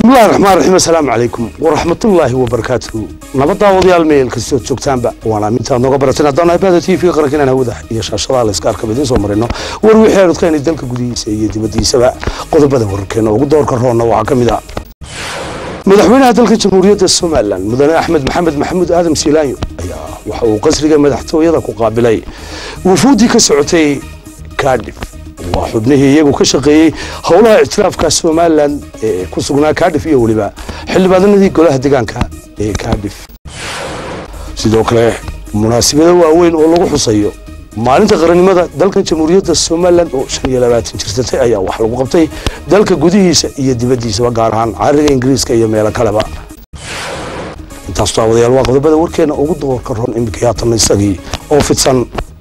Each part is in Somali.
bismillahi raxmaan raxiim assalaamu calaykum waraxmatullaahi wabarakaatuhu nabaddaawadayaal meel kastood joogtaanba waan aamintaad nooga barateen haddaan ibada t v qaranka inaan hawada iyo shaashadaha layska arkaba idiin soo marino war wixii aan odkaynay dalka gudihiisa iyo dibaddiisaba qodobada wararkeena ugu doorka roonna waxaa ka mid ah madaxweynaha dalka jamhuuriyadda somalilan mudane axmed maxamed maxamuud aadam siilaanyo ayaa waxa uu qasriga madaxtooyada ku qaabilay wufuuddii ka socotay kaadhif waa xubnihii iyagu ka shaqeeyey howlaha ictiraafka somalilan ee ku sugnaa kaadhif iyo weliba xildhibaanadii golaha deegaanka ee kaadhif sidoo kale munaasabado waaweyn oo lagu xusayo maalinta qarannimada dalka jamhuuriyadda somalilan oo shan iyo labaatan jirsatay ayaa wax lagu qabtay dalka gudihiisa iyo dibaddiisaba gaar ahaan cariga ingiriiska iyo meelo kaleba intaas daawadayaal waa qodobada warkeena ugu doorka ron imika haatan isagii oo fidsan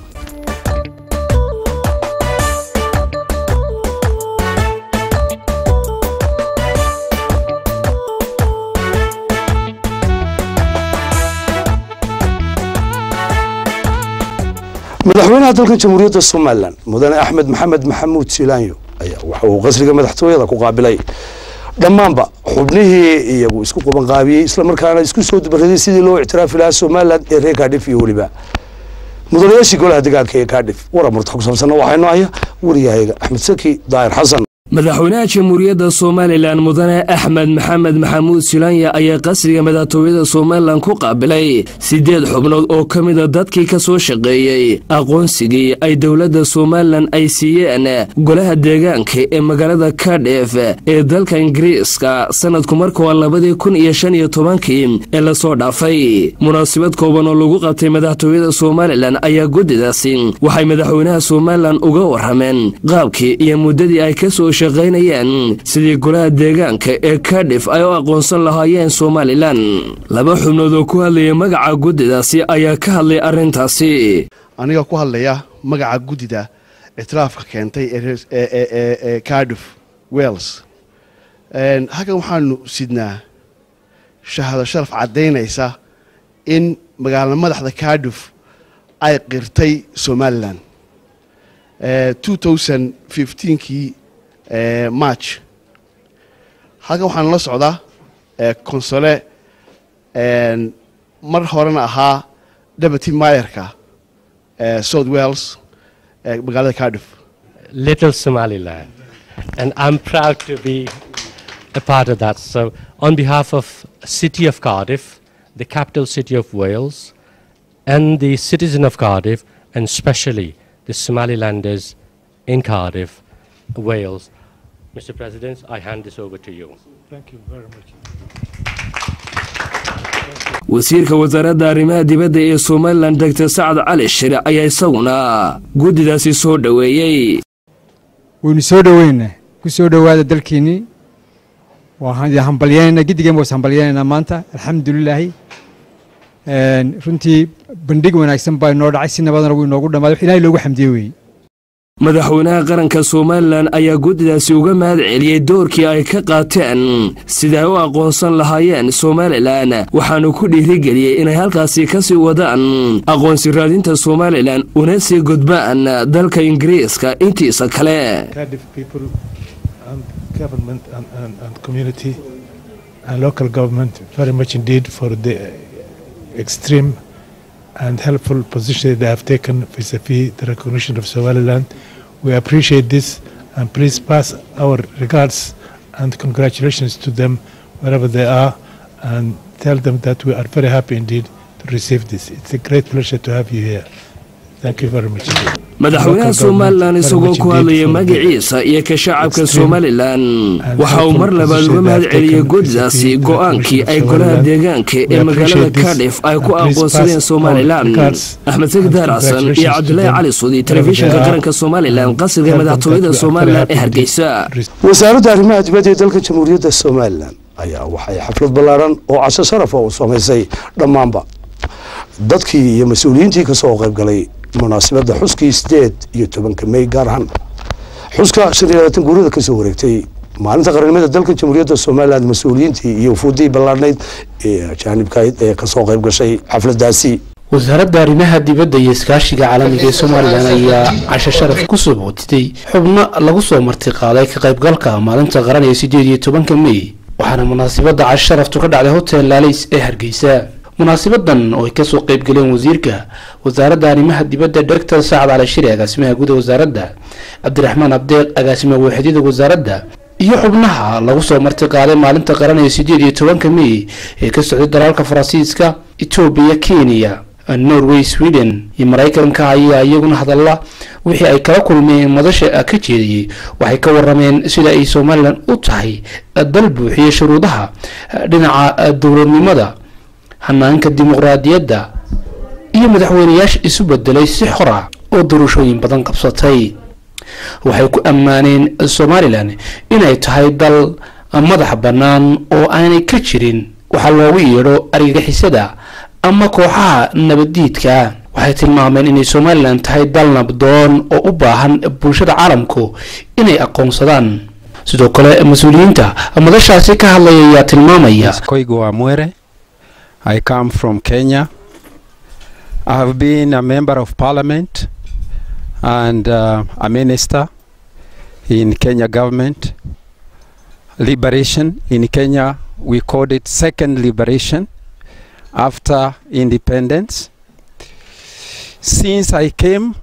madaxweynaha dalka jamhuuriyadda somalilan mudane axmed maxamed maxamuud siilaanyo ayaa waxa uu qasriga madaxtooyada ku qaabilay dhammaanba xubnihii iyagu isku qabanqaabiyey islamarkaana isku soo dubaraday sidii loo ictiraafi lahaa somalilan ee reer kaadhif iyo weliba mudanayaashii golaha deegaanka ee kaadhif warar murta ku saabsanna waxaynu haya wariyahayga axmed saki daahir xasan madaxweynaha jamhuuriyadda somalilan mudane axmed maxamed maxamuud silanya ayaa qasriga madaxtooyada somalilan ku qaabilay siddeed xubnood oo ka mida dadkii ka soo shaqeeyey aqoonsigii ay dowladda somalilan ay siiyeen golaha deegaanka ee magaalada kadhef ee dalka ingiriiska sanadku markuwa labadii kun iyo shan iyo tobankii ee lasoo dhaafay munaasabad kooban oo lagu qabtay madaxtooyada somalilan ayaa guddidaasi waxay madaxweynaha somalilan uga warrameen qaabkii iyo muddadii ay kasoo shaqaynayeen sidii golaha deegaanka ee kadhif ay u aqoonsan lahaayeen somalilan laba xubnood oo ku hadlaya magaca guddidaasi ayaa ka hadlay arrintaasi aniga ku hadlaya magaca guddida ictiraafka keentay ee cardif wells halkan waxaanu sidnaa shahado sharaf caddaynaysa in magaala madaxda cardif ay qirtay somalilan kii march halkan waxaan la socdaa console mar horena ahaa deputy mayerka south wales magaalada cardiff little somaliland and i'm proud to be a part of that so on behalf of city of cardiff the capital city of wales and the citizen of cardiff and especially the somalilanders in cardiff wales Mr. President, I hand this over to you. Thank you very much. wasiirka wasaaradda arrimaha dibadda ee somalilan doctor sacad cali shire ayaa isaguna guddidaasi soo dhoweeyey waynu soo dhoweynaa ku soo dhowaada dalkiinnii waan hambalyaynaa giddigeen waa is hambalyaynaynaa maanta alxamdulilaahi runtii bandhig wanaagsan baa inoo dhacay si nabadana wuu inoogu dhammaaday wax ilaahay loogu xamdiye weeye madaxweynaha qaranka somalilan ayaa guddidaasi uga mahad celiyey doorkii ay ka qaateen sida ay u aqoonsan lahaayeen somalilan waxaanu ku dhiirigeliyey inay halkaasi ka sii wadaan aqoonsi raadinta somalilan una sii gudbaan dalka ingiriiska intiisa kale Cardiff people and government and, and, and community and local government very much indeed for the extreme and helpful position they have taken vis-a-vis the recognition of Somaliland. We appreciate this and please pass our regards and congratulations to them wherever they are and tell them that we are very happy indeed to receive this. It's a great pleasure to have you here. Thank you very much. indeed. madaxweynaha somalilan isagoo ku hadlaya magaciisa iyo ka shacabka somalilan waxa uu mar labaad uga mahad celiyey guddidaasi go'aankii ay golaha deegaanka ee magaalada kadhif ay ku aqoonsadeen somalilan axmed sagdaar xasan iyo cabdulaahi cali suudi telefishinka qaranka somalilan qasriga madaxtooyada somalilan ee hargeysa wasaaradda arrimaha dibadda ee dalka jamhuuriyadda somalilan ayaa waxay xaflad ballaaran oo casho sharafa u samaysay dhammaanba dadkii iyo mas-uuliyiintii ka soo qayb galay munaasabadda xuskii sideed iyo tobanka mey gaar ahaan xuska shan iyo labaatan guurida ka soo wareegtay maalinta qarannimada dalka jamhuuriyadda somalilan mas-uuliyiintii iyo wufuuddii ballaarnayd ee ajaanibkayd ee ka soo qayb gashay xafladdaasi wasaaradda arrimaha dibadda iyo iskaashiga caalamiga ee somalilan ayaa casho sharaf ku soo bootitay xubno lagu soo martiqaaday ka qaybgalka maalinta qaran ee sideed iyo tobanka mey waxaana munaasabadda casharaftu ka dhacday hotel laalays ee hargeysa munaasabadan oo ay kasoo qeyb galeen wasiirka wasaaradda arrimaha dibadda doctor saacad cali shiri agaasimaha guud ee wasaaradda cabdiraxmaan abdeeq agaasimaha waaxidyada wasaaradda iyo xubnaha lagu soo marti qaaday maalinta qaranaya sideed iyo tobanka mey ee ka socday dalaalka faransiiska etoobiya kenya norway sweden iyo maraykanka ayaa iyaguna hadalla wixii ay kala kulmeen madasha ka jeediyey waxay ka warameen sida ay somalilan u tahay dal buuxiya shuruudaha dhinaca dowladnimada hanaanka dimuqraadiyadda iyo madaxweyneyaasha isu bedelay si xora oo doorashooyin badan qabsatay waxay ku ammaaneen somalilan inay tahay dal madax bannaan oo aanay ka jirin waxaa loogu yeedho argagixisada ama kooxaha nabaddiidka waxay tilmaameen inay somalilan tahay dal nabdoon oo u baahan bulshada caalamku inay aqoonsadaan sidoo kale mas-uuliyiinta madashaasi ka hadlaya ayaa tilmaamaya Koigo Amwere. I come from Kenya. I have been a member of parliament and uh, a minister in Kenya government. Liberation in Kenya, we called it second liberation after independence. Since I came,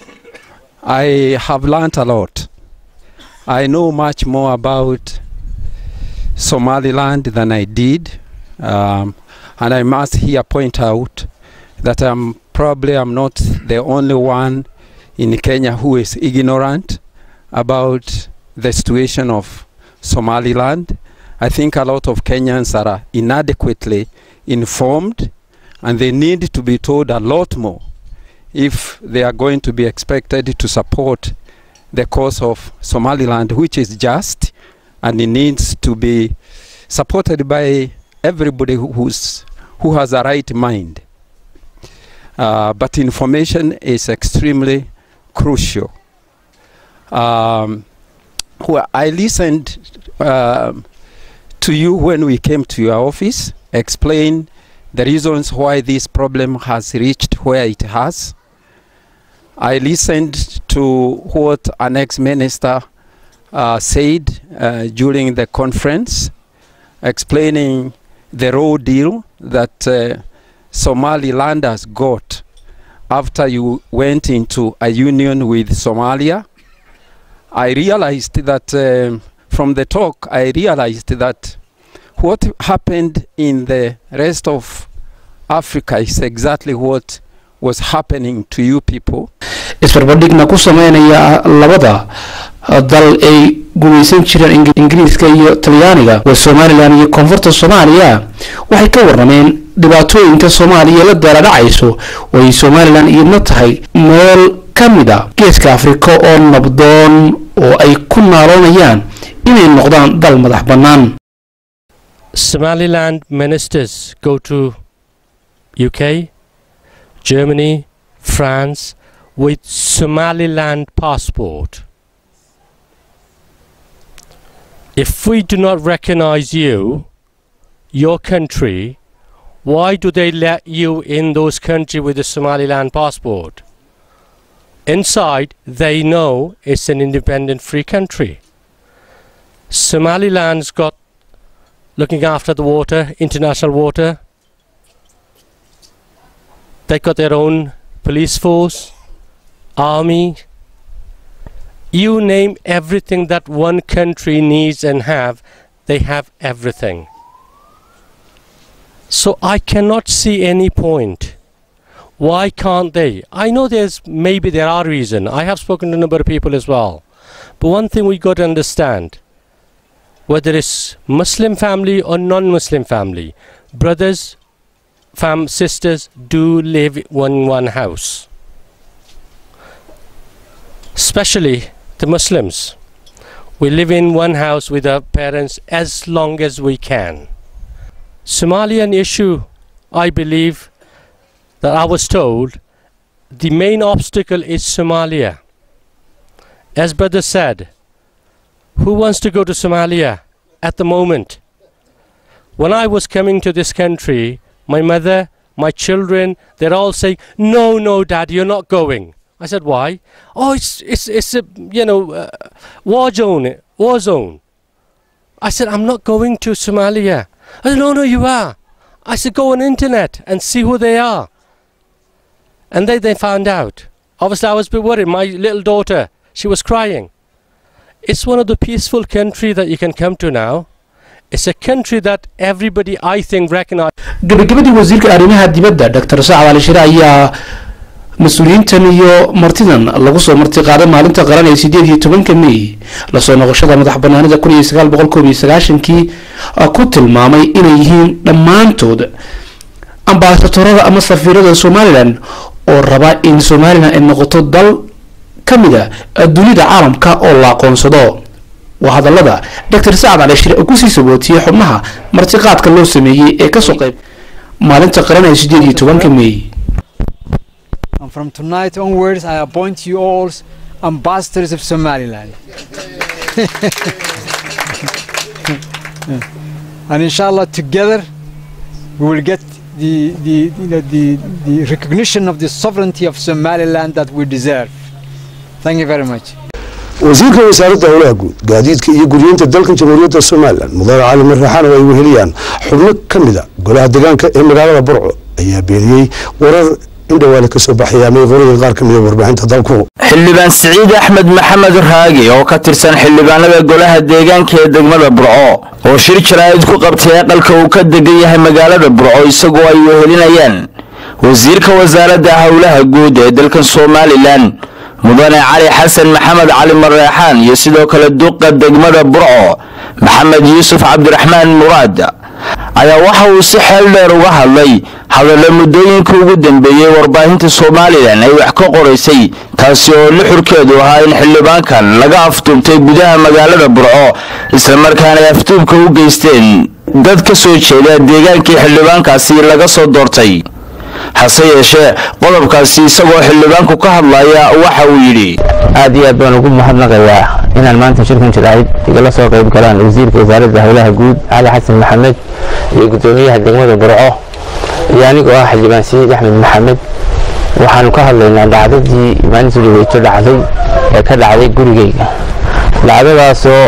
I have learnt a lot. I know much more about Somaliland than I did. Um, and I must here point out that I'm probably I'm not the only one in Kenya who is ignorant about the situation of Somaliland. I think a lot of Kenyans are inadequately informed and they need to be told a lot more if they are going to be expected to support the cause of Somaliland, which is just and it needs to be supported by everybody who- who's, who has a right mind. Uh, but information is extremely crucial. Um, well, I listened um, to you when we came to your office, explain the reasons why this problem has reached where it has. I listened to what an ex-minister uh, said uh, during the conference, explaining the raw deal that uh, Somaliland has got after you went into a union with Somalia. I realized that um, from the talk, I realized that what happened in the rest of Africa is exactly what was happening to you people. isbarbardhigna ku sameynaya labada dal ay gumaysan jireen Ing- ingiriiska iyo talyaaniga waa somalilan iyo koonfurta soomaaliya waxay ka warameen dhibaatooyinka soomaaliya la daaladhacayso oo ay somalilan iyadna tahay meel ka mid a geeska afrika oo nabdoon oo ay ku naaloonayaan inay noqdaan dal madax bannaan Somaliland ministers go to UK, Germany, France with Somaliland passport. If we do not recognize you, your country, why do they let you in those countries with a Somaliland passport? Inside, they know it's an independent free country. Somaliland's got looking after the water, international water. They got their own police force, army. You name everything that one country needs and have, they have everything. So I cannot see any point. Why can't they? I know there's maybe there are reason. I have spoken to a number of people as well. But one thing we got to understand whether it's Muslim family or non-Muslim family, brothers, fam, sisters do live in one house. Especially the Muslims, we live in one house with our parents as long as we can. Somalian issue, I believe that I was told, the main obstacle is Somalia. As brother said, who wants to go to Somalia at the moment? When I was coming to this country, my mother, my children, they're all saying, "No, no, Dad, you're not going." I said, "Why?" "Oh, it's it's it's a you know uh, war zone, war zone." I said, I'm not going to Somalia. I said, no, no, you are. I said, go on internet and see who they are. And they, they found out. Obviously, I was a bit worried. My little daughter, she was crying. It's one of the peaceful country that you can come to now. It's a country that everybody, I think, recognize. gabagabadii wasiirka arrimaha dibadda dr sacad ali shire ayaa mas-uuliyiintan iyo martidan lagu soo marti qaaday maalinta qaran ee sideed iyo tobanka may lasoo noqoshada madax banaanida kun iyo sagaal boqol koob iyo sagaashankii ku tilmaamay inay yihiin dhammaantood ambaasatorada ama safiirada somalilan oo raba in somalilan ay noqoto dal ka mida dunida caalamka oo la aqoonsado waa hadalada dr sacad cali shire oo kusii sabootiyey xubnaha martiqaadka loo sameeyey ee kasoo qayb maalinta qaran ee sideed iyo tobanka may And from tonight onwards, I appoint you all ambassadors of Somaliland. and inshallah, together, we will get the, the, you know, the, the recognition of the sovereignty of Somaliland that we deserve. Thank you very much. wasiirka wasaaradda howlaha guud gaadiidka iyo guryeynta dalkan jamhuuriyadda somalilan mudane cali marraxaan oo ay weheliyaan xubno ka mida golaha deegaanka ee magaalada burco ayaa beeniyey warar in dhawaale ka soo baxaya ama qorada qaar ka mida warbaahinta dalku xildhibaan siciid axmed maxamed raagi oo ka tirsan xildhibaanada golaha deegaanka ee degmada burco oo shir jaraa'id ku qabtay aqalka uu ka degan yahay magaalada burco isagoo ay wehelinayaan wasiirka wasaaradda howlaha guud ee dalkan somalilan mudane cali xasan maxamed cali mareexaan iyo sidoo kale duqa degmada burco maxamed yuusuf cabdiraxmaan muraad ayaa waxa uu si xeel dheer uga hadlay hadalla muddooyinka ugu dambeeyey warbaahinta somalilan ay wax ka qoraysay taasi oo lixurkeedu ahaa in xildhibaankan laga aftuubtay gudaha magaalada burco islamarkaana ay aftuubka u geysteen dad ka soo jeeda deegaankii xildhibaankaasi laga soo doortay hase yeeshee qodobkaasi isagoo xildhibaanku ka hadlaya waxa uu yidhi aad iyo aad baan ugu mahadnaqayaa inaan maanta shirkan jaraa'id igala soo qayb galaan wasiirka wasaaradda howlaha guud cali xasan maxamed iyo guddoomiyaha degmada burco iyo anigoo ah xildhibaan siciid axmed maxamed waxaanu ka hadlaynaa dhacdadii maalintii dhaweyto dhacday ee ka dhacday gurigeyga dhacdadaasoo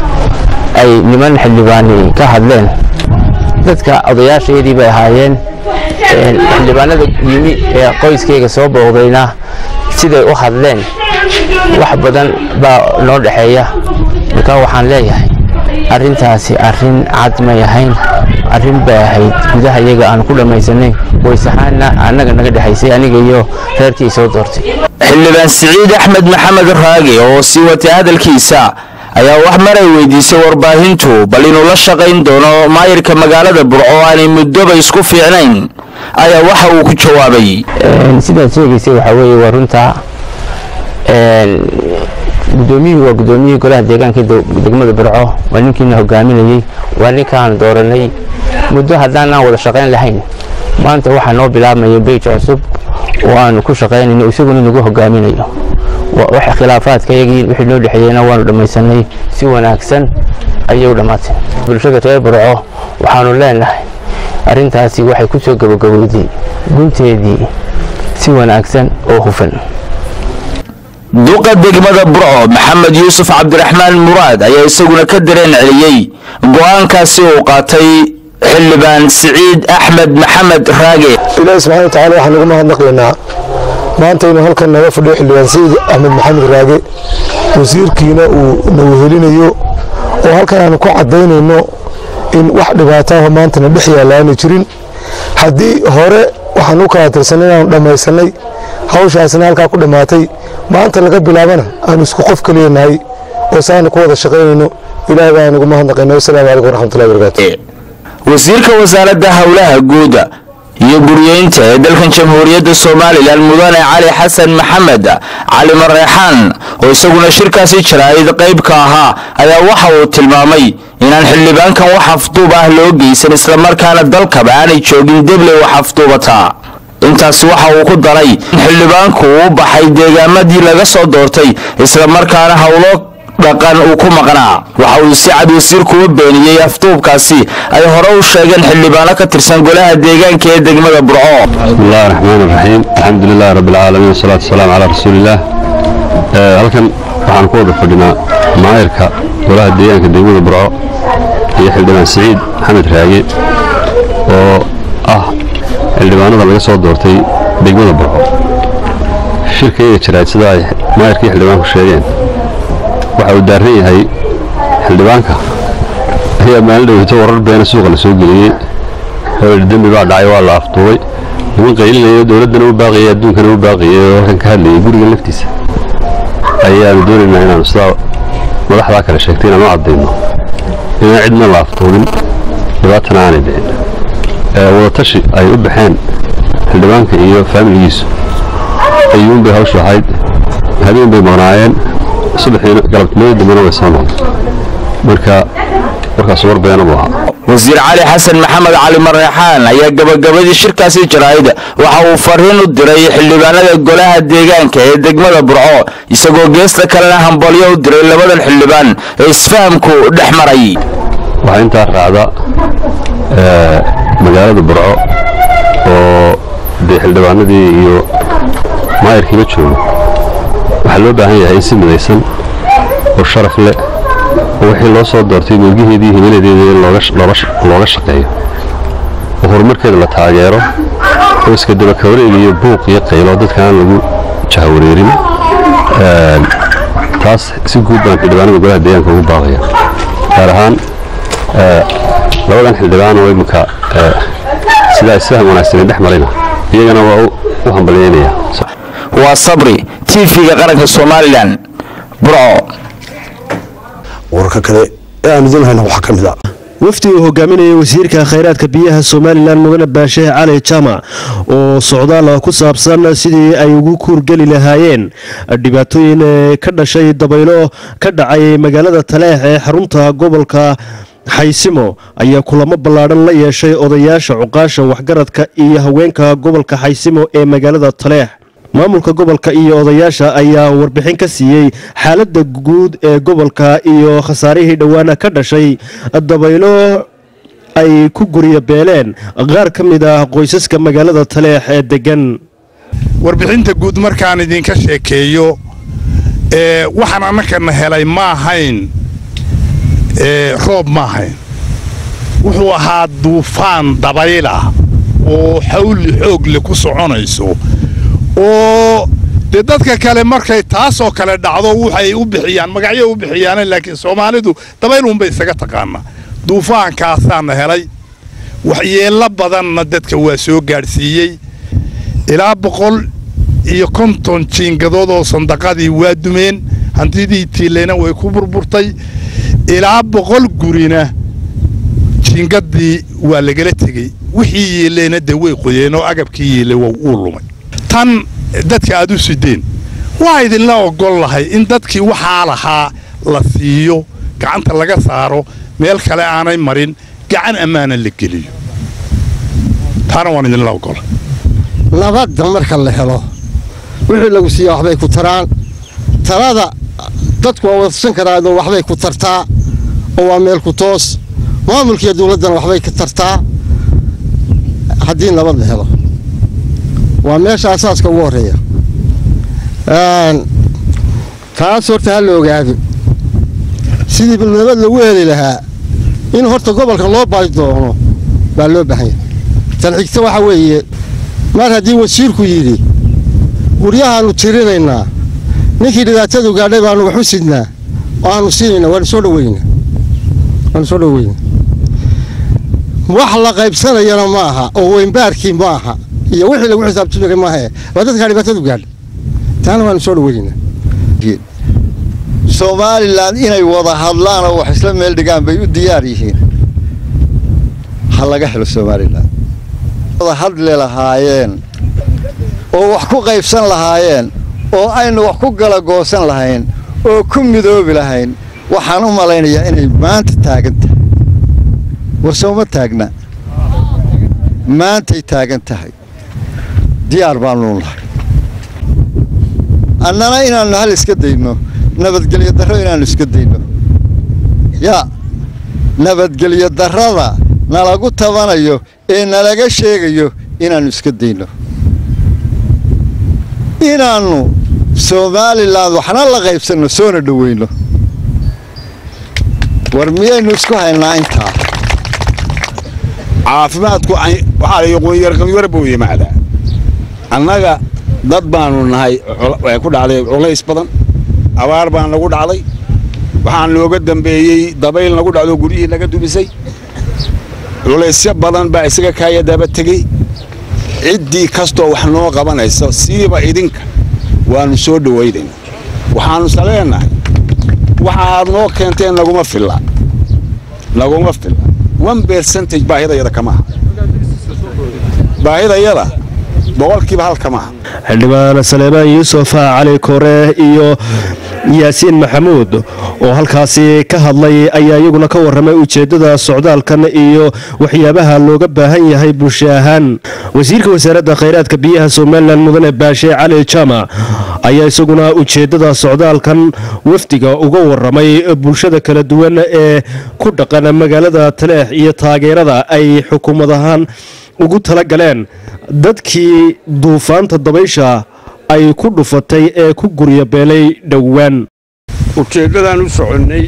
ay niman xildhibaani ka hadleen dadka odayaashaydii bay ahaayeen xildhibaanada yimi ee qoyskayga soo booqdayna siday u hadleen wax badan baa noo dhexeeya markaa waxaan leeyahay arrintaasi arrin cad may ahayn arrin bay ahayd gudaha iyaga aan ku dhammaysanayn waysahaana annaga naga dhexaysay aniga iyo reerkii soo doortay xildhibaan siciid axmed maxamed raagi oo sii watay hadalkiisa ayaa wax maray weydiisay warbaahintu bal inuu la shaqayn doono maayirka magaalada burco aanay muddoba isku fiicnayn ayaa waxa uu ku jawaabay sidaad sheegaysay waxaa weeye waa runtaa guddoomiyuhu waa guddoomiyihii golaha deegaanka degmada burco waa ninkiina hogaaminayey waa ninkaan dooranay muddo haddaanaan wada shaqayn lahayn maanta waxaa noo bilaabmaya beyj cusub oo aanu ku shaqaynayno isaguna nagu hogaaminayo wax khilaafaadka yagii wixii noo dhexeeyeyna waanu dhammaysanay si wanaagsan ayay u dhammaatay bulshada reer burco waxaanu leenahay arrintaasi waxay ku soo gabagabowday gunteedii si wanaagsan oo hufan duqa degmada burco maxamed yuusuf cabdiraxmaan muraad ayaa isaguna ka dareen celiyey go'aankaasi uu qaatay xildhibaan siciid axmed maxamed raage ilaahi subxana watacaala waxaan ugu mahadnaqlaynaa maanta inuu halkan naga fadhiyo xildhibaan siciid axmed maxamed raage wasiirkiina uu na wehelinayo oo halkan aanu ku cadaynayno in wax dhibaataah maantana dhex yaalla aanu jirin haddii hore waxaan u kala tirsanay inaanu dhammaysanay hawshaasna halkaa ku dhammaatay maanta laga bilaabana aanu isku qof kaliya nahay oo saanu ku wada shaqaynayno ilaahay baan ugu mahadnaqaynaa wasalaamu calaykum waraxmatullahi wabarakaatu wasiirka wasaaradda howlaha guud iyo guryeynta ee dalkan jamhuuriyadda somalilan mudane cali xasan maxamed cali mareexaan oo isaguna shirkaasi jaraa'id qayb ka ahaa ayaa waxa uu tilmaamay inaan xildhibaankan wax afduub ah loo geysan islamarkaana dalkaba aanay joogin debley wax afduubataa intaasi waxa uu ku daray in xildhibaanku uu baxay deegaamadii laga soo doortay islamarkaana howlo dhaqan uu ku maqnaa waxa uu si cad wasiirku u beeniyey afduubkaasi ay hore u sheegeen xildhibaano ka tirsan golaha deegaanka ee degmada burco بسم الله الرحمن الرحيم الحمد لله رب العالمين والصلاة والسلام على رسول الله آه، halkan waxaan ku wada fadhinaa maayarka golaha deegaanka degmada burco iyo xildhibaan siciid maxamed raage oo ah xildhibaanada laga soo doortay degmada burco shirka iyaga jiraad sida ay maayarkii xildhibaanku sheegeen waxa uu daaran yahay xildhibaanka ayaa maalin dhaweyto warar beena suuqa la soo geliyey hawel dembi baa dhacay waa la afduubay niman qaylinaya dowladdana u baaqiyay adduunkana u baaqiyay oo halkan ka hadlayay guriga laftiisa ayaanu doonaynaa inaanu sidaa madaxdaa kale sheegtay inaanu caddayno inaan cidna la afduubin dhibaatana aanay dhicin wadatashi ay u baxeen xildhibaanka iyo faamiligiisu ayuun bay hawshu ahayd habeen bay maqnaayeen subaxiina galabnimadii dambena way soo noqday marka warkaas war beena buu ahaa wasiir cali xasan maxamed cali mareexaan ayaa gabagabadii shirkaasi jaraa'id waxa uu fariin u diray xildhibaanada golaha deegaanka ee degmada burco isagoo geesta kalena hambalyo u diray labadan xildhibaan ee isfahamku dhex maray waxaa intaa raacda magaalada burco oo dee xildhibaanadii iyo maayarkiiba joogo waxaa loo baahan yahay in si midaysan oo sharaf leh oo wixii loo soo doortay milgiheedii iyo himiladeeda in looga shaqeeyo oo horumarkeeda la taageero oo iska dabakawareeg iyo buuq iyo qaylo dadka aan lagu jahawareerin taas si guud baan xildhibaanada golaha deegaanka ugu baaqaya gaar ahaan labadan xildhibaan oo imika sidaa isfahan wanaagsanay dhex marayna iyagana waa u hambalyeynaya waa sabri tv-ga qaranka somalilan burco wararka kale ee aan idin hayna waxaa ka mid a wafdi uu hogaaminayay wasiirka khayraadka biyaha somalilan mudane baashe cali jaamac oo socdaal ku saabsan sidii ay ugu kuurgeli lahaayeen dhibaatooyin ka dhashay dabaylo ka dhacay magaalada taleex ee xarunta gobolka xaysimo ayaa kulamo ballaadhan la yeeshay odayaasha cuqaasha waxgaradka iyo haweenka gobolka xaysimo ee magaalada taleex maamulka gobolka iyo odayaasha ayaa warbixin ka siiyey xaaladda guud ee gobolka iyo khasaarihii dhowaana ka dhashay dabaylo ay ku gurya beeleen qaar ka mid ah qoysaska magaalada taleex ee degan warbixinta guud markaan idinka sheekeeyo waxaan annakana helay ma ahayn roob ma ahayn wuxuu ahaa duufaan dabaylah oo xawli xoogle ku soconayso oo dee dadka kale markay taasoo kale dhacdo waxay u bixiyaan magacyo u bixiyaan laakiin soomaalidu dabayluunbay isaga taqaanaa duufaankaasaana helay waxyeello badanna dadka waa soo gaadhsiiyey ilaa boqol iyo konton jiingadood oo sandaqadii waa dumeen hantidii tiileyna way ku burburtay ilaa boqol gurina jiingadii waa lagala tegey wixii yeeleyna dee way qoyeen oo agabkii yeelay wuu lumay tan dadka aad u sideen waa idinla ogol lahay in dadkii waxaa lahaa la siiyo gacanta laga saaro meel kale aanay marin gacan ammaana la geliyo taana waan idinla ogola nabadda marka la helo wixii lagu siiya waxbay ku taraan talada dadku waa wadsan karaanoo waxbay ku tartaa oo waa meel ku toos maamulkiiyo dawladdana waxbay ka tartaa haddii nabad la helo waa meesha asaaska ugu horreeya taas horta ha la ogaado sidii nabad lagu heli lahaa in horta gobolka loo baadi doono baa loo baahan yahay tan xigta waxa weeye mar haddii wasiirku yidhi guryahaannu tirinaynaa ninkii dhibaatadu gaadhay baannu wax u sidnaa oo aannu siinayna waanu soo dhaweynaa waanu soo dhaweynaa wax la qaybsanayana ma aha oo weynbaarkii ma aha iyo wixii lagu xisaabtami maaha waa dadkaa dhibaatadu gaadhay taana waanu soo dhaweynaa somalilan inay wada hadlaan oo wax isla meel dhigaan bay u diyaar yihiin ha laga helo somalilan wada hadli lahaayeen oo wax ku qaybsan lahaayeen oo aynu wax ku gala goosan lahayn oo ku midoobi lahayn waxaan u malaynayaa inay maanta taagan tahay warsowma taagna maantay taagan tahay diyaar baannu nahay annana inaannu hal iska dayno nabadgelyo darro inaannu iska dayno yaa nabadgelyo darrada nalagu tabanayo ee nalaga sheegayo inaannu iska dayno inaannu somalilan waxna la qaybsanno soona dhoweyno war miyaynu isku haynaa intaa caafimaadku waxaa la qoonyarqabyar buu yimaadaa annaga dad baanu nahay way ku dhacday culays badan abaar baan nagu dhacday waxaan nooga dambeeyey dabayl nagu dhacdo guryihii naga dumisay culaysyo badan baa isaga kaaya daba tegey ciddii kastoo wax noo qabanaysa siiba idinka waannu soo dhowaynayna waxaannusa leenahay waxa aad noo keenteen naguma filla naguma filla one percentage baahidayada kama aha baahidayada boqolkiiba hal kama aha xildhibaan saleebaan yuusuf cali kore iyo yaasiin maxamuud oo halkaasi ka hadlay ayaa iyaguna ka warramay ujeeddada socdaalkan iyo waxyaabaha looga baahan yahay bulsho ahaan wasiirka wasaaradda khayraadka biyaha somalilan mudane baashe cali jaamac ayaa isaguna ujeeddada socdaalkan wafdiga uga warramay bulshada kala duwan ee ku dhaqan magaalada taleex iyo taageerada ay xukuumad ahaan ugu tala galeen dadkii duufaanta dabaysha ay ku dhufatay ee ku guryabeelay dhowaan ujeeddadaan u soconnay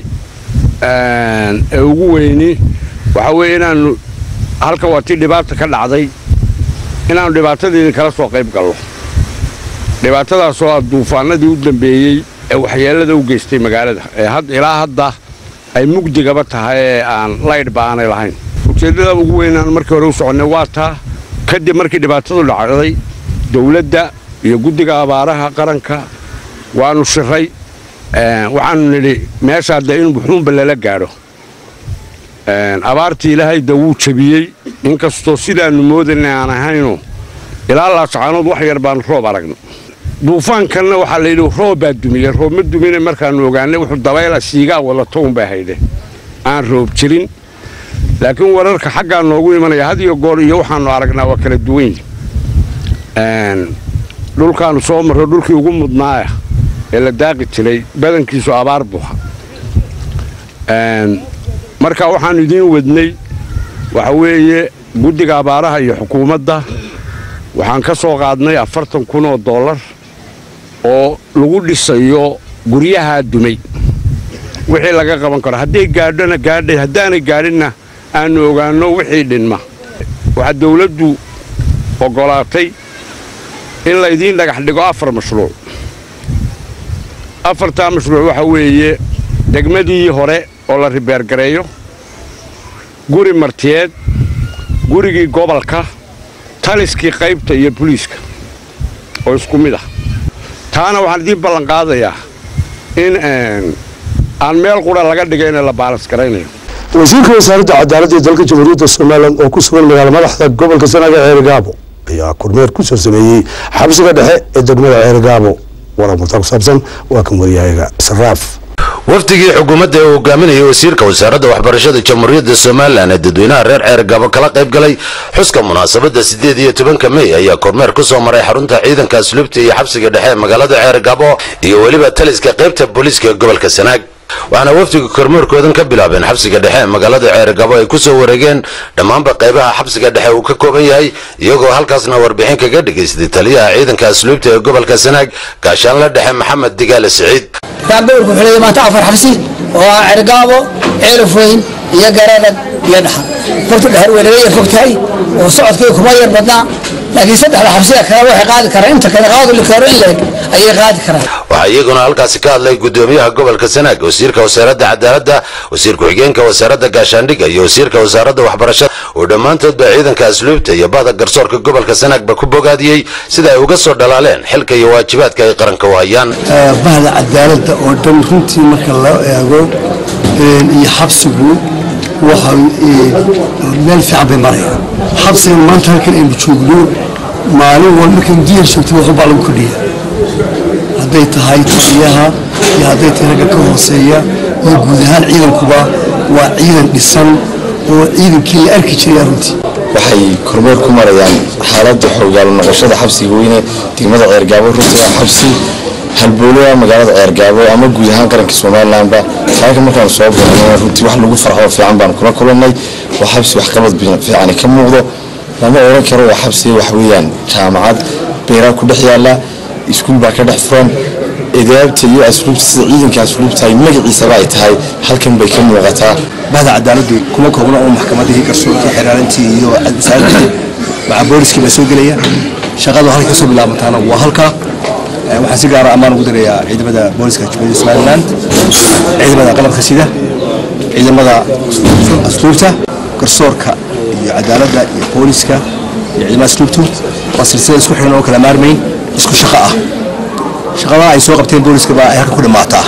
ee ugu weyni waxaa weeye inaannu halka waa tii dhibaata ka dhacday inaannu dhibaatadeedii kala soo qayb galno dhibaatadaasoo ah duufaanadii u dambeeyey ee waxyeellada u geystay magaalada ee ilaa hadda ay mugdigaba tahay ee aan laydhba aanay lahayn ujeeddada ugu weynaan markii hore u soconnay waa taa kadib markii dhibaatadu dhacday dowladda iyo guddiga abaaraha qaranka waannu shiray waxaannu nidhi meeshaa dee in wuxuunba lala gaadho abaartii ilaahay da wuu jabiyey inkastoo sidaannu moodanay aan ahayno ilaa laascaanood wax yar baannu roob aragno duufaankanna waxaa layidhi roob baa dumiyey roob ma dumine markaannu ogaanay wuxuu dabayla siigaa wadato unbay haydhe aan roob jirin laakiin wararka xaggaa noogu imanaya had iyo goor iyo waxaannu aragnaa waa kala duwan dhulkaannu soo marro dhulkii ugu mudnaaya ee la daaqi jiray badankiisu abaar buuxa marka waxaannu idiin wadnay waxa weeye guddiga abaaraha iyo xukuumadda waxaan ka soo qaadnay afartan kun oo dollar oo lagu dhisayo guryahaa dumay wixii laga qaban karo hadday gaadhona gaadhay haddaanay gaadhinna aannu ogaanno wixii dhinma waxaa dawladdu oggolaatay in laydiin dhagax dhigo afar mashruuc afartaa mashruuc waxa weeye degmadii hore oo la ribeergareeyo guri martiyeed gurigii gobolka taliskii qaybta iyo buliiska oo isku mid ah taana waxaan idiin ballanqaadayaa in aan meel qura laga dhigayna la baalas garaynayo wasiirka wasaaradda cadaaladda ee dalka jamhuuriyadda somalilan oo ku sugan magaala madaxda gobolka sanaaga ceerigaabo ayaa kormeer ku soo sameeyey xabsiga dhexe ee degmada ceerigaabo waramartaa ku saabsan waa kan waryahayaga saraaf wafdigii xukuumadda ee uu hogaaminayay wasiirka wasaaradda waxbarashada jamhuuriyadda somalilan ee dadweynaha reer ceergabo kala qayb galay xuska munaasabadda siddeed iyo tobanka mey ayaa kormeer ku soo maray xarunta ciidanka asluubta iyo xabsiga dhexe ee magaalada ceergabo iyo weliba taliska qaybta booliiska ee gobolka sanaag waxaana wafdiga kormeerkoodan ka bilaabeen xabsiga dhexe ee magaalada ceergabo ay ku soo wareegeen dhammaanba qaybaha xabsiga dhexe uu ka kooban yahay iyagoo halkaasna warbixin kaga dhagaystay taliyaha ciidanka asluubta ee gobolka sanaag gaashaanla dhexe maxamed digaale siciid gowrku xulay maanta afar xabsi oo ah cergaabo ceelaf weyn iyo garadag iyo dhaxar horta dhexar way naga yar fog tahay oo socodkii kuma yar badnaa laakiin saddexda xabsiga kale waxay qaadi karaan inta kale qaadu likaaro in leeg ayay qaadi karaan waxaa iyaguna halkaasi ka hadlay gudoomiyaha gobolka sanaag wasiirka wasaaradda cadaaladda wasiir ku-xigeenka wasaaradda gaashaandhigga iyo wasiirka wasaaradda waxbarashada oo dhammaantoodba ciidanka asluubta iyo bahda garsoorka gobolka sanaagba ku bogaadiyey sida ay uga soo dhalaaleen xilka iyo waajibaadka ay qaranka u hayaan bahda cadaaladda oo dhan runtii marka loo eego iyo xabsigu waxa meel fiican bay marayaan xabsigan maanta halkan aynu joogno maalin walba markaynu diyar joogto waxbaa lagu kordhiya hadday tahay taliyaha iyo hadday tahay ragga ka hooseeya iyo guud ahaan ciidankuba waa ciidan dhisan oo ciidankii la arki jiray runtii waxay kormeer ku marayaan xaaladda xoogaalo noqoshada xabsiga weyne degmada ceergaabo runtii waa xabsi halboolada magaalada ceergaabo ama guud ahaan qaranka somalilanba halka markaan soo baxno runtii wax lagu farxo fiican baan kula kulannay waa xabsi waxqabad fiicani ka muuqdo lama oran karo waa xabsi wax weeyaan jaamacad beeraa ku dhex yaala iskuul baa ka dhex furan idaabta iyo asluubta sida ciidanka asluubta ay magaciisaba ay tahay halkan bay ka muuqataa bahda cadaaladdu kuma koobna oo maxkamadihii garsoorkii xeraarintii iyo wasaaradii maca booliskii baa soo gelaya shaqadu halka kasoo bilaabantaana waa halka waxaan si gaara ammaan ugu dirayaa ciidamada booliska jubbaland somaliland ciidamada qalabka sida ciidamada asluubta garsoorka iyo cadaaladda iyo booliska iyo ciidamada asluubtu waa silsilada isku xiran oo kala maarmayn isku shaqo ah shaqadaha ay soo qabteen booliska baa ay halka ku dhammaataa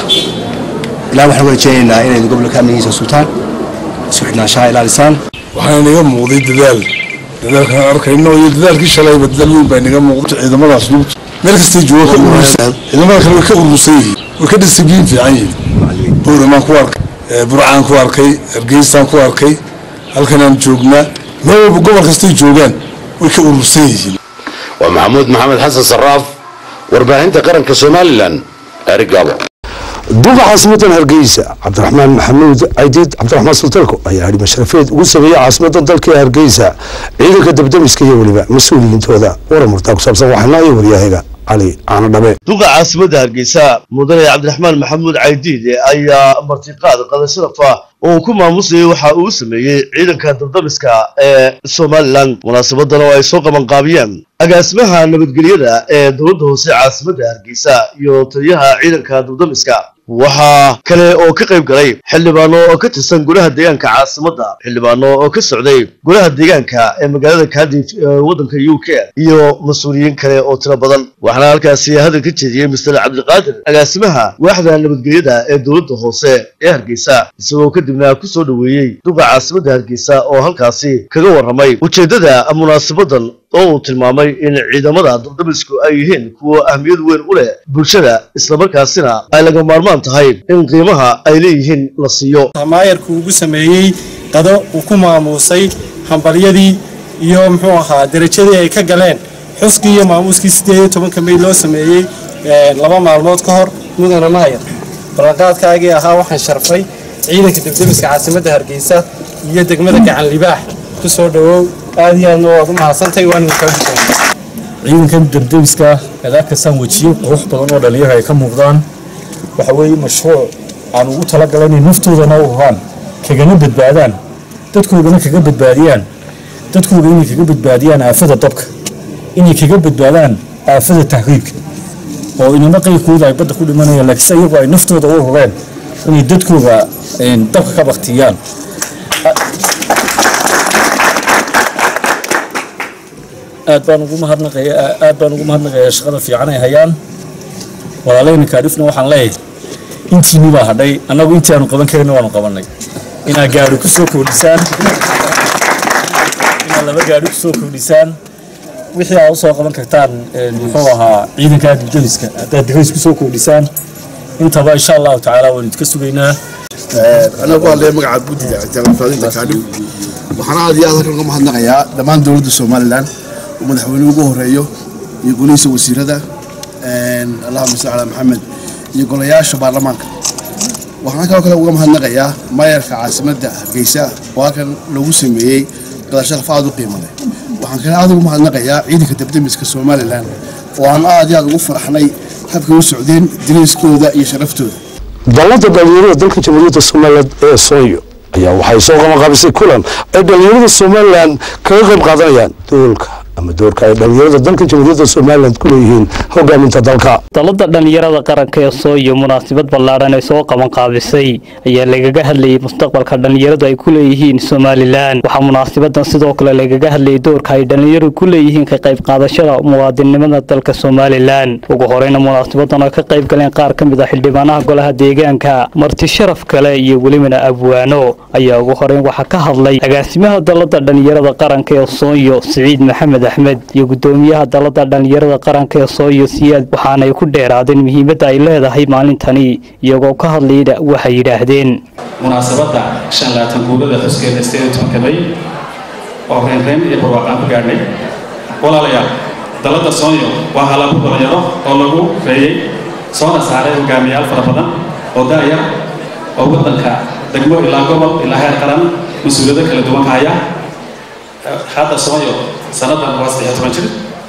ilaa waxaan rajaynaynaa inay gobolka amnigiisa sultaan isku xidhnaanshaha ilaalisaan waxaa inaga muuqday dadaal dadaalkan arkayno iyo dadaalkii shalayba dadaal weyn baa inaga muuqda ciidamada asluubta meel kastay jooga ka urursan ciidamada kale way ka urursan yihiin way ka disibliin fiican yihiin bowramaan ku arkay burcaan ku arkay hargeysaan ku arkay halkanaan joognaa meel walba gobol kastay joogaan way ka urursan yihiin waa maxamuud maxamed xasan saraaf warbaahinta qaranka somalilan erigaabo duqa caasimadan hargeysa cabdiraxmaan maxamuud caydiid cabdiraxmaan sultalko ayaa hadhi masharafeed ugu sameeyey caasimadan dalka hargeysa ciidanka dabdamiska iyo weliba mas-uuliyiintooda waramurtaa ku saabsan waxaana iyo waryahaga cali caano dhabe duqa caasimadda hargeysa mudane cabdiraxmaan maxamuud caydiid ayaa martiqaad qada sharafa oo ku maamusayay waxa uu sameeyey ciidanka dabdamiska ee somalilan munaasabadan oo ay soo qabanqaabiyeen agaasimaha nabadgelyada ee dowladda hoose caasimadda hargeysa iyo taliyaha ciidanka dabdamiska waxaa kale oo ka qayb galay xildhibaano oo ka tirsan golaha deegaanka caasimadda xildhibaano oo ka socday golaha deegaanka ee magaalada cardiff ee waddanka u k iyo mas-uuliyiin kale oo tiro badan waxaana halkaasi hadal ka jeediyey mister cabdiqaadir agaasimaha waaxda nabadgelyada ee dowladda hoose ee hargeysa isagoo kadibna ku soo dhoweeyey duqa caasimadda hargeysa oo halkaasi kaga warramay ujeeddada munaasabadan oo uu tilmaamay in ciidamada dabdamisku ay yihiin kuwa ahmiyad weyn u leh bulshada islamarkaasina ay laga maarmaan tahay in qiimaha ay leeyihiin la siiyo maayarku ugu sameeyey qado uu ku maamuusay hambalyadii iyo muxuu ahaa derajadii ay ka galeen xuskii iyo maamuuskii sideed iyo tobanka may loo sameeyey laba maalmood ka hor mudane maayar ballanqaadkaagii ahaa waxaan sharfay ciidanka dabdamiska caasimadda hargeysa iyo degmada gacan libaax ku soo dhowow aad iyo aadna waad u mahadsantahay waan idinkaa ciidankan dabdabiska aad arkaysaan wejiyo qurux badan oo dhalinyaro ay ka muuqdaan waxa weeye mashruuc aan ugu talagalay inay naftoodana u huraan kagana badbaadaan dadkoodana kaga badbaadiyaan dadkooda inay kaga badbaadiyaan aafada dabka inay kaga badbaadaan aafada tahriibka oo inama qayrkooda ay badda ku dhimanayaan laakiinse iyagu ay naftooda u hureen inay dadkooda dabka ka baktiyaan aad baan ugu mahadnaqaya aad baan ugu mahadnaqayaa shaqada fiican ay hayaan walaaleyna kaadhifna waxaan leeyahay intiinii baa hadhay annagu intii aanu qaban karayna waanu qabannay inaad gaari ku soo kordhisaan inaad laba gaari ku soo kordhisaan wixii aad usoo qaban kartaan muxuu ahaa ciidanka dibdamiska haddaad dirays ku soo kordhisaan intaba insha allahu tacaala waan idinka sugaynaa anagu waa lee magaca guddiga ictiraafaalinta kaadhib waxaan aad iyo aad halkan uga mahadnaqayaa dhammaan dowladda somalilan uu madaxweynuhu ugu horeeyo iyo golihiisa wasiirada allahuma salli calaa maxamed iyo golayaasha baarlamaanka waxaan kaloo kale uga mahadnaqayaa maayarka caasimadda hargeysa oo halkan lagu sameeyey qadasharaf aad u qiimo leh waxaan kale aad ugu mahadnaqayaa ciidanka dabdamiska somalilan oo aan aad iyo aad ugu faraxnay habkay u socdeen diriiskooda iyo sharaftooda dallada dhalinyarada dalka jamhuuriyadda somaliland ee sooyo ayaa waxay soo qabanqaabisay kulan ay dhalinyarada somalilan kaga qayb qaadanayaan doolka ama doorka ay dhalinyarada dalka jamhuuriyadda somaliland ku leeyihiin hogaaminta dalka dalada dhalinyarada qaranka ee sooyo munaasabad ballaadhan ay soo qabanqaabisay ayaa lagaga hadlayay mustaqbalka dhalinyaradu ay ku leeyihiin somalilan waxaa munaasabadan sidoo kale lagaga hadlayay doorka ay dhalinyaradu ku leeyihiin ka qayb qaadashada muwaadinimada dalka somalilan ugu horeyna munaasabadan oo ka qayb galeen qaar ka mid ah xildhibaanaha golaha deegaanka marti sharaf kale iyo welibana abwaano ayaa ugu horeyn waxaa ka hadlay agaasimaha dalada dhalinyarada qaranka ee sooyo siciid maxamed axmed iyo gudoomiyaha dalada dhalinyarada qaranka ee sooyo siyaad waxaanay ku dheeraadeen muhiimadda ay leedahay maalintani iyagoo ka hadlayna waxay yidhaahdeen munaasabadda shan laatan guulada xuskeeda sideed iyo tobanka may oo reynreyn iyo barwaaqaan ku gaadhnay walaalayaal dalada soonyo waa halabu dhalinyaro oo lagu reeyey soona saaray hogaamiyayaal fara badan oo daaya oo waddanka degmo ilaa gobol ilaa heer qaran mas-uuliyado kala duwan ka haya hadda soonyo sannadan waa saddex iyo toban jir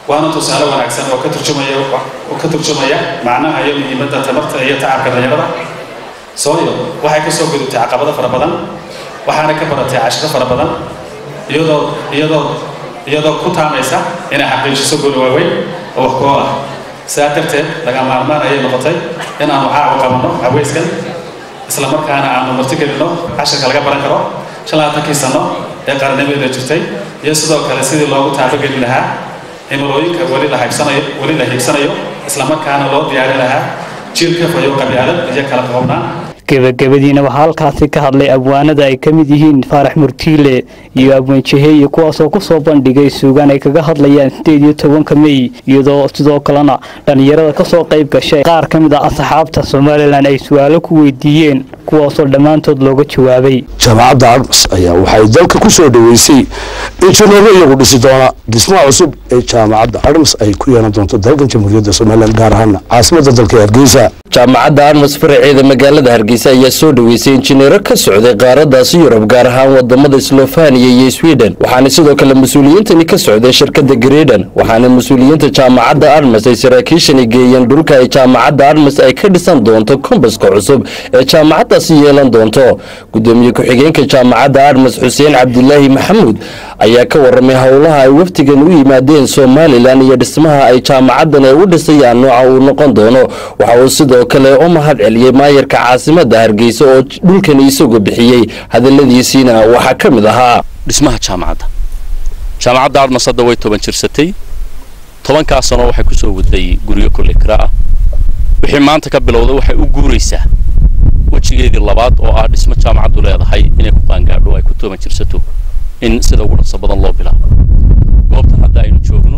waana tusaale wanaagsan oo ka turjumaya oo ka turjumaya macnaha iyo muhiimadda tamarta iyo tacabka dhalinyarada sooyo waxay ka soo gudubtay caqabado fara badan waxaana ka baratay cashiro fara badan iyadoo iyadoo iyadoo ku taamaysa inay xaqiijiso gool waaweyn oo wax ku ah sidaa darteed laga maarmaan ayay noqotay in aanu caawa qabanno haweyskan isla markaana aanu martigelino cashirka laga baran karo shan labaatankii sano ee qarnimadeeda jirtay iyo sidoo kale sidii loogu taabageli lahaa himilooyinka weli la haybsanayo weli la hiigsanayo isla markaana loo diyaari lahaa jiilka fayo qabyaalad iyo kala qoobnaan gebagabadiina waxaa halkaasi ka hadlay abwaanada ay ka mid yihiin faarax murtiile iyo abwaan jaheeye kuwaasoo kusoo bandhigay suugaan ay kaga hadlayaan sideed iyo tobanka mey iyadoo sidoo kalena dhallinyarada kasoo qayb gashay qaar ka mid ah asxaabta somalilan ay su-aalo ku weydiiyeen kuwaasoo dhammaantood looga jawaabay jaamacadda armas ayaa waxay dalka ku soo dhoweysay injineero iyagu dhisi doona dhismaha cusub ee jaamacadda armas ay ku yeelan doonto dalkan jamhuuriyadda somalilan gaar ahaan caasimadda dalka hargeysa jaamacadda armas faraceeda magaalada hargeysa ayaa soo dhoweysay injineero ka socday qaaradaasi yurub gaar ahaan wadamada slofaniya iyo sweden waxaana sidoo kale mas-uuliyiintani ka socday shirkadda greden waxaana mas-uuliyiinta jaamacadda armas ay saraakiishani geeyeen dhulka ay jaamacadda armas ay ka dhisan doonto kombaska cusub ee jaamacaddaasi yeelan doonto gudoomiye ku-xigeenka jaamacadda armas xuseen cabdilaahi maxamuud ayaa ka waramay howlaha ay waftigan u yimaadeen somalilan iyo dhismaha ay jaamacaddan ay u dhisayaan nooca uu noqon doono waxa uu sidoo kale u mahad celiyey maayarka caasimadda hargeysa oo dhulkani isagu bixiyey hadaladiisiina waxaa ka mid ahaa dhismaha jaamacadda jaamacadda armas hadda way toban jirsatay tobankaa sano waxay ku soo waday guryo kolle kira ah wixii maanta ka bilowda waxay u guuraysaa wejigeedii labaad oo ah dhismo jaamacaddu leedahay inay ku qaangaadho ay ku toban jirsato in sida ugu dhaqso badan loo bilaabo goobtan hadda aynu joogno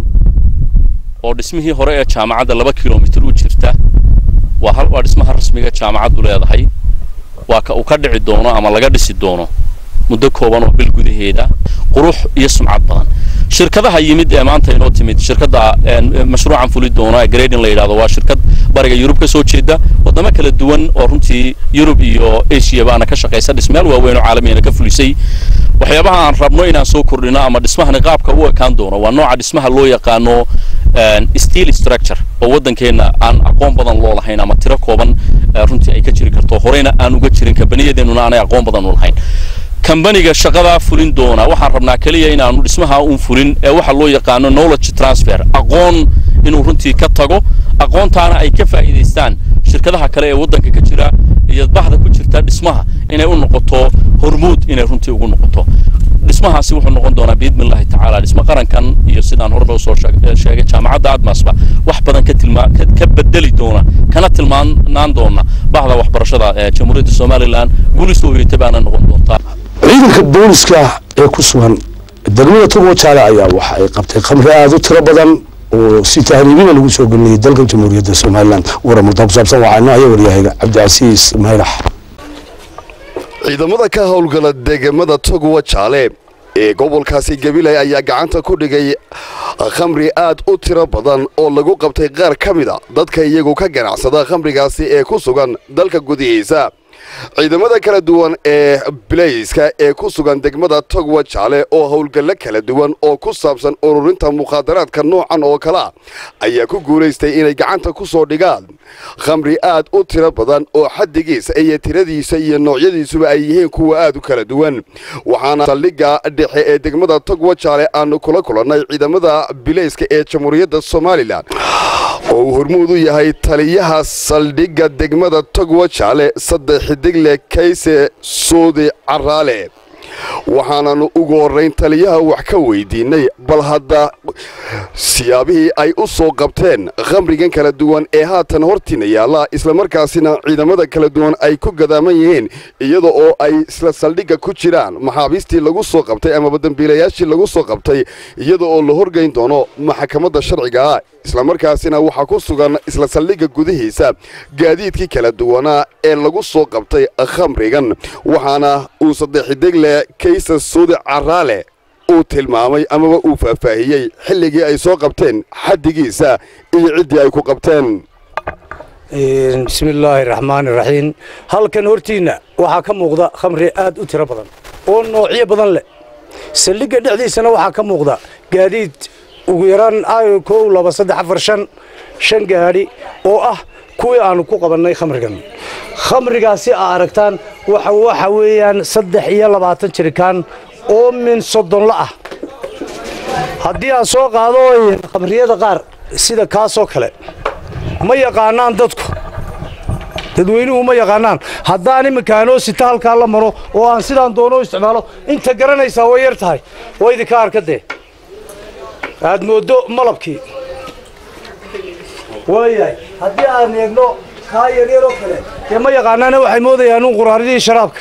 oo dhismihii hore ee jaamacadda laba kilomitir u jirta waa hal waa dhismaha rasmiga jaamacaddu leedahay waa ka uu ka dhici doono ama laga dhisi doono muddo kooban oo bil gudaheeda qurux iyo sumcad badan shirkadaha yimid ee maanta inoo timid shirkadda mashruucan fuli doona ee grading la yidhahdo waa shirkad bariga yurub ka soo jeeda wadamo kala duwan oo runtii yurub iyo asia baana ka shaqaysa dhismeel waaweyn oo caalamiyana ka fulisay waxyaabaha aan rabno inaan soo kordhino ama dhismahani qaabka u ekaan doono waa nooca dhismaha loo yaqaano steel structure oo waddankeenna aan aqoon badan loo lahayn ama tiro kooban runtii ay ka jiri karto horeyna aan uga jirin kabaniyadeennuna aanay aqoon badan u lahayn kambaniga shaqadaa fulin doona waxaan rabnaa keliya inaanu dhismaha uun fulin ee waxa loo yaqaano knowledge transfer aqoon inuu runtii ka tago aqoontaana ay ka faa'iidaystaan shirkadaha kale ee waddanka ka jira iyo bahda ku jirta dhismaha inay u noqoto hormuud inay runtii ugu noqoto dhismahaasi wuxuu noqon doonaa biidni illahi tacaala dhismo qarankan iyo sidaan horeba usoo sheegay jaamacadda admasba wax badan ka tilmaa ka bedeli doona kana tilmaanaan doona bahda waxbarashada ee jamhuuriyadda somalilan guulis ooyeyta baana noqon doontaa ciidanka booliska ee ku sugan degmada togo jaale ayaa waxa ay qabtay khamri aada u tiro badan oo si tahriibina lagu soo gelinayay dalka jamhuuriyadda somalilan waramartaa ku saabsan waxaa inoo haya waryahayga cabdicasiis mayrax ciidamada ka howlgala deegamada togowa jaale ee gobolkaasi gabiley ayaa gacanta ku dhigay khamri aad u tiro badan oo lagu qabtay qaar ka mida dadka iyagu ka ganacsada khamrigaasi ee ku sugan dalka gudihiisa ciidamada kala duwan ee bilayska ee ku sugan degmada togwa jaale oo howlgallo kala duwan oo ku saabsan ururinta mukhaadaraadka noocan oo kalea ayaa ku guulaystay inay gacanta ku soo dhigaan khamri aad u tiro badan oo xaddigiisa iyo tiradiisa iyo noocyadiisuba ay yihiin kuwa aad u kala duwan waxaana saldhigga dhexe ee degmada togwa jaale aanu kula kulannay ciidamada bilayska ee jamhuuriyadda somalilan oo uu hormuud u yahay taliyaha saldhigga degmada togwa jaale saddex xidigle kayse suudi caraale waxaananu ugu horrayn taliyaha wax ka weydiinay bal hadda siyaabihii ay u soo qabteen khamrigan kala duwan ee haatan hortiina yaalla islamarkaasina ciidamada kala duwan ay ku gadaaman yihiin iyada oo ay isla saldhigga ku jiraan maxaabiistii lagu soo qabtay amaba dembiilayaashii lagu soo qabtay iyada oo la horgayn doono maxkamadda sharciga ah islamarkaasina waxaa ku sugan isla saldhigga gudihiisa gaadiidkii kala duwanaa ee lagu soo qabtay khamrigan waxaana uu saddexxidigle kaysa suudi caraale uu tilmaamay amaba uu faahfaahiyey xilligii ay soo qabteen xaddigiisa iyo ciddii ay ku qabteen bismillaahi raxmaani raxiim halkan hortiinna waxaa ka muuqda khamri aad u tiro badan oo noocyo badan leh saldhigga dhexdiisana waxaa ka muuqda gaadiid ugu yaraan kow laba saddex afar shan shan gaadhi oo ah kuwii aanu ku qabannay khamrigan khamrigaasi aa aragtaan waxa waxa weeyaan saddex iyo labaatan jirikaan oo min soddonla ah haddii aan soo qaado khamriyada qaar sida kaasoo kale ma yaqaanaan dadku dadweynuhu ma yaqaanaan haddaan iminkaanoo sita halkaa la maro oo aan sidaan doono isticmaalo inta garanaysaa way yar tahay waa idinka arkadee aad mooddo malabkii waayahay haddii aan eegno kaa yaryaroo kale dee ma yaqaanaana waxay moodayaan un quraaridii sharaabka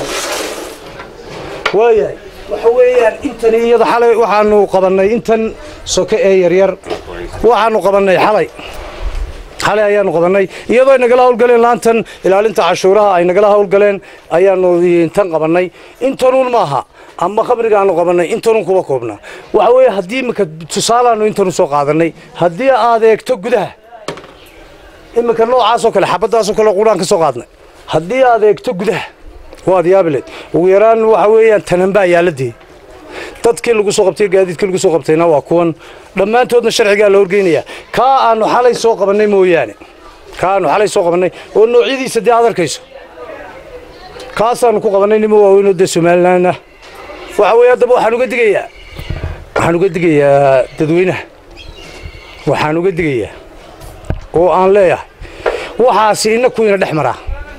waayahay waxa weeyaan intani iyada xalay waxaanu qabannay intan soke ee yaryar waxaanu qabannay xalay xalay ayaanu qabannay iyadoo ay nagala hawlgaleen laantan ilaalinta cashuuraha ay nagala hawlgaleen ayaanu tan qabannay intanuun maaha ama khamrigaanu qabannay intanuun kuba koobnaa waxa weeye haddii iminka tusaalaanu intanu soo qaadannay haddii aad eegto gudaha iminka noocaasoo kale xabaddaasoo kale quraan ka soo qaadnay haddii aad eegto gudaha waad yaabileed ugu yaraan waxa weeyaan tananbaa yaaladii dadkii lagu soo qabtay gaadiidkii lagu soo qabtayna waa kuwan dhammaantoodna sharcigaa la horgeynayaa kaa aanu xalay soo qabannay mooyaane kaa aanu xalay soo qabannay oo noocyadiisa dee aad arkayso kaasaanu ku qabannay nimo waaweynoo dee somalilan ah waxa weeye haddaba waxaan uga digayaa waxaan uga digayaa dadweynaha waxaan uga digayaa oo aan leeyahay waxaasi inna kuyna dhex maraa